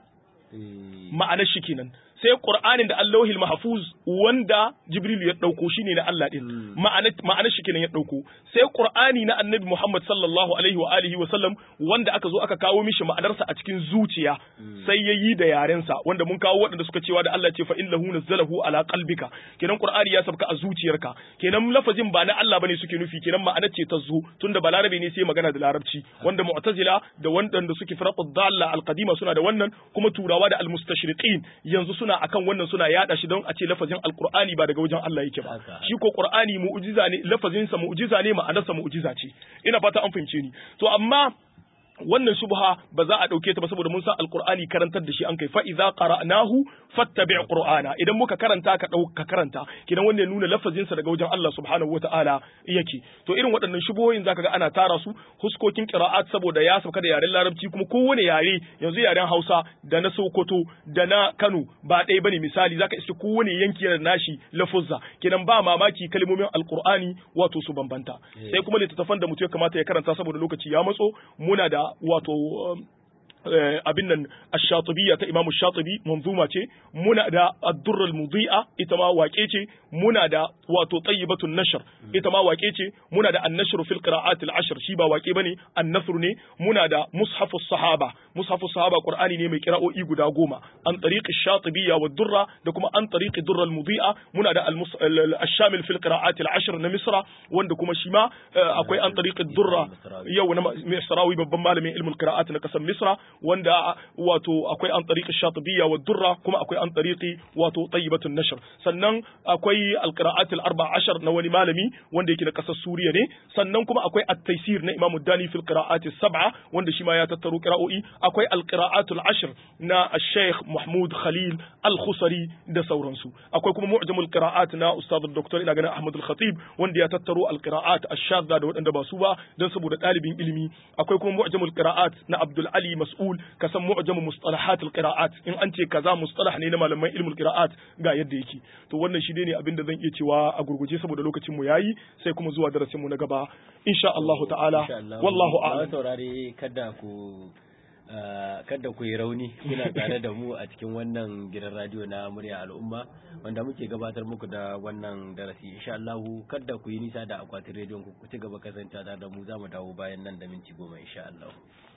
ma'anar shi kenan sai Qur'anin da Allahul Mahfuz wanda Jibril ya dauko shine na Allah din ma'ana shi kenan ya dauko sai Qur'ani na Annabi Muhammad sallallahu alaihi wa alihi wa sallam wanda aka zo aka kawo mishi ma'anarsa a cikin zuciya sai yayi da yarensa wanda mun kawo waɗanda suka cewa da Allah ce fa innahu nazzalahu ala qalbika kenan Qur'ani ya sabka a zuciyarka kenan lafazin ba na Allah bane suke nufi kenan ma'anar ce ta zo tunda balarabe ne sai magana da larabci wanda mu'tazila da wanda suke firaqud dalla al-qadima suna da wannan kuma turawa da al-mustashriqin yanzu suna akan wannan suna yada shi don a ce lafazin alqur'ani ba daga wajen Allah yake ba shi ko qur'ani mu'jiza ne lafazin sa mu'jiza ne ma'anarsa mu'jiza ce ina fata an fahimce ni to amma wannan shubha ba za a dauke ta ba saboda mun san alqur'ani karantar da shi an kai fa idza qara'nahu fattabi' qur'ana idan muka karanta ka dauka karanta kidan wanda ya nuna lafazin sa daga wajen Allah subhanahu wata'ala yake to irin waɗannan shubuhoyin zaka ga ana tara su huskokin qira'at saboda ya sauka da yaren larabci kuma kowane yare yanzu yaren Hausa da na Sokoto da na Kano ba ɗaya bane misali zaka iske kowane yanki yana nashi lafuzza kidan ba mamaki kalmomin alqur'ani wato su bambanta sai kuma littattafan da mutum ya kamata ya karanta saboda lokaci ya matso muna da wato abin nan ash-shatibiyya ta Imam Shatibi manzuma ce muna da ad-durr al-mudi'a ita ma waƙe ce muna da wato tayyibatun nashr ita ma waƙe ce muna da an-nashr fil qira'at al-ashr shi ba waƙe bane an-nasr ne muna da mushafus sahaba mushafus sahaba qur'ani ne mai qira'o'i guda goma an tariqi ash-shatibiyya wad-durra da kuma an tariqi durr al-mudi'a muna da al-shamil fil qira'at al-ashr na misra wanda kuma shi ma akwai an tariqi durra yau na misrawi babban malamin ilmul qira'at na kasar misra wanda wato akwai an tariqi shatibiyya wa durra kuma akwai an tariqi wato tayyibatun nashr sannan akwai alqira'at al-arba ashar na wani malami wanda yake na kasar suriya ne sannan kuma akwai at-taysir na imamu dani fil qira'at as-sab'a wanda shi ma ya tattaro qira'o'i akwai alqira'at al-ashr na al-sheikh mahmud khalil al-khusari da sauransu akwai kuma mu'jamul qira'at na ustad dr ina ganin ahmad al-khatib wanda ya tattaro al-qira'at ash-shadda da waɗanda ba su ba dan saboda ɗalibin ilimi akwai kuma mu'jamul qira'at na abdul ali mas'ul ka san mu'jamu mustalahat al-qira'at in an ce kaza mustalah ne na malaman ilmul qira'at ga yadda yake to wannan shi ne abin da zan iya cewa a gurguje saboda lokacin mu yayi sai kuma zuwa darasin mu na gaba insha Allah ta'ala wallahu a'lam saurare kada ku kada ku yi rauni kuna tare da mu a cikin wannan gidan radio na murya al'umma wanda muke gabatar muku da wannan darasi insha Allah kada ku yi nisa da akwatin rediyon ku ku ci gaba kasance da mu za mu dawo bayan nan da minti goma insha Allah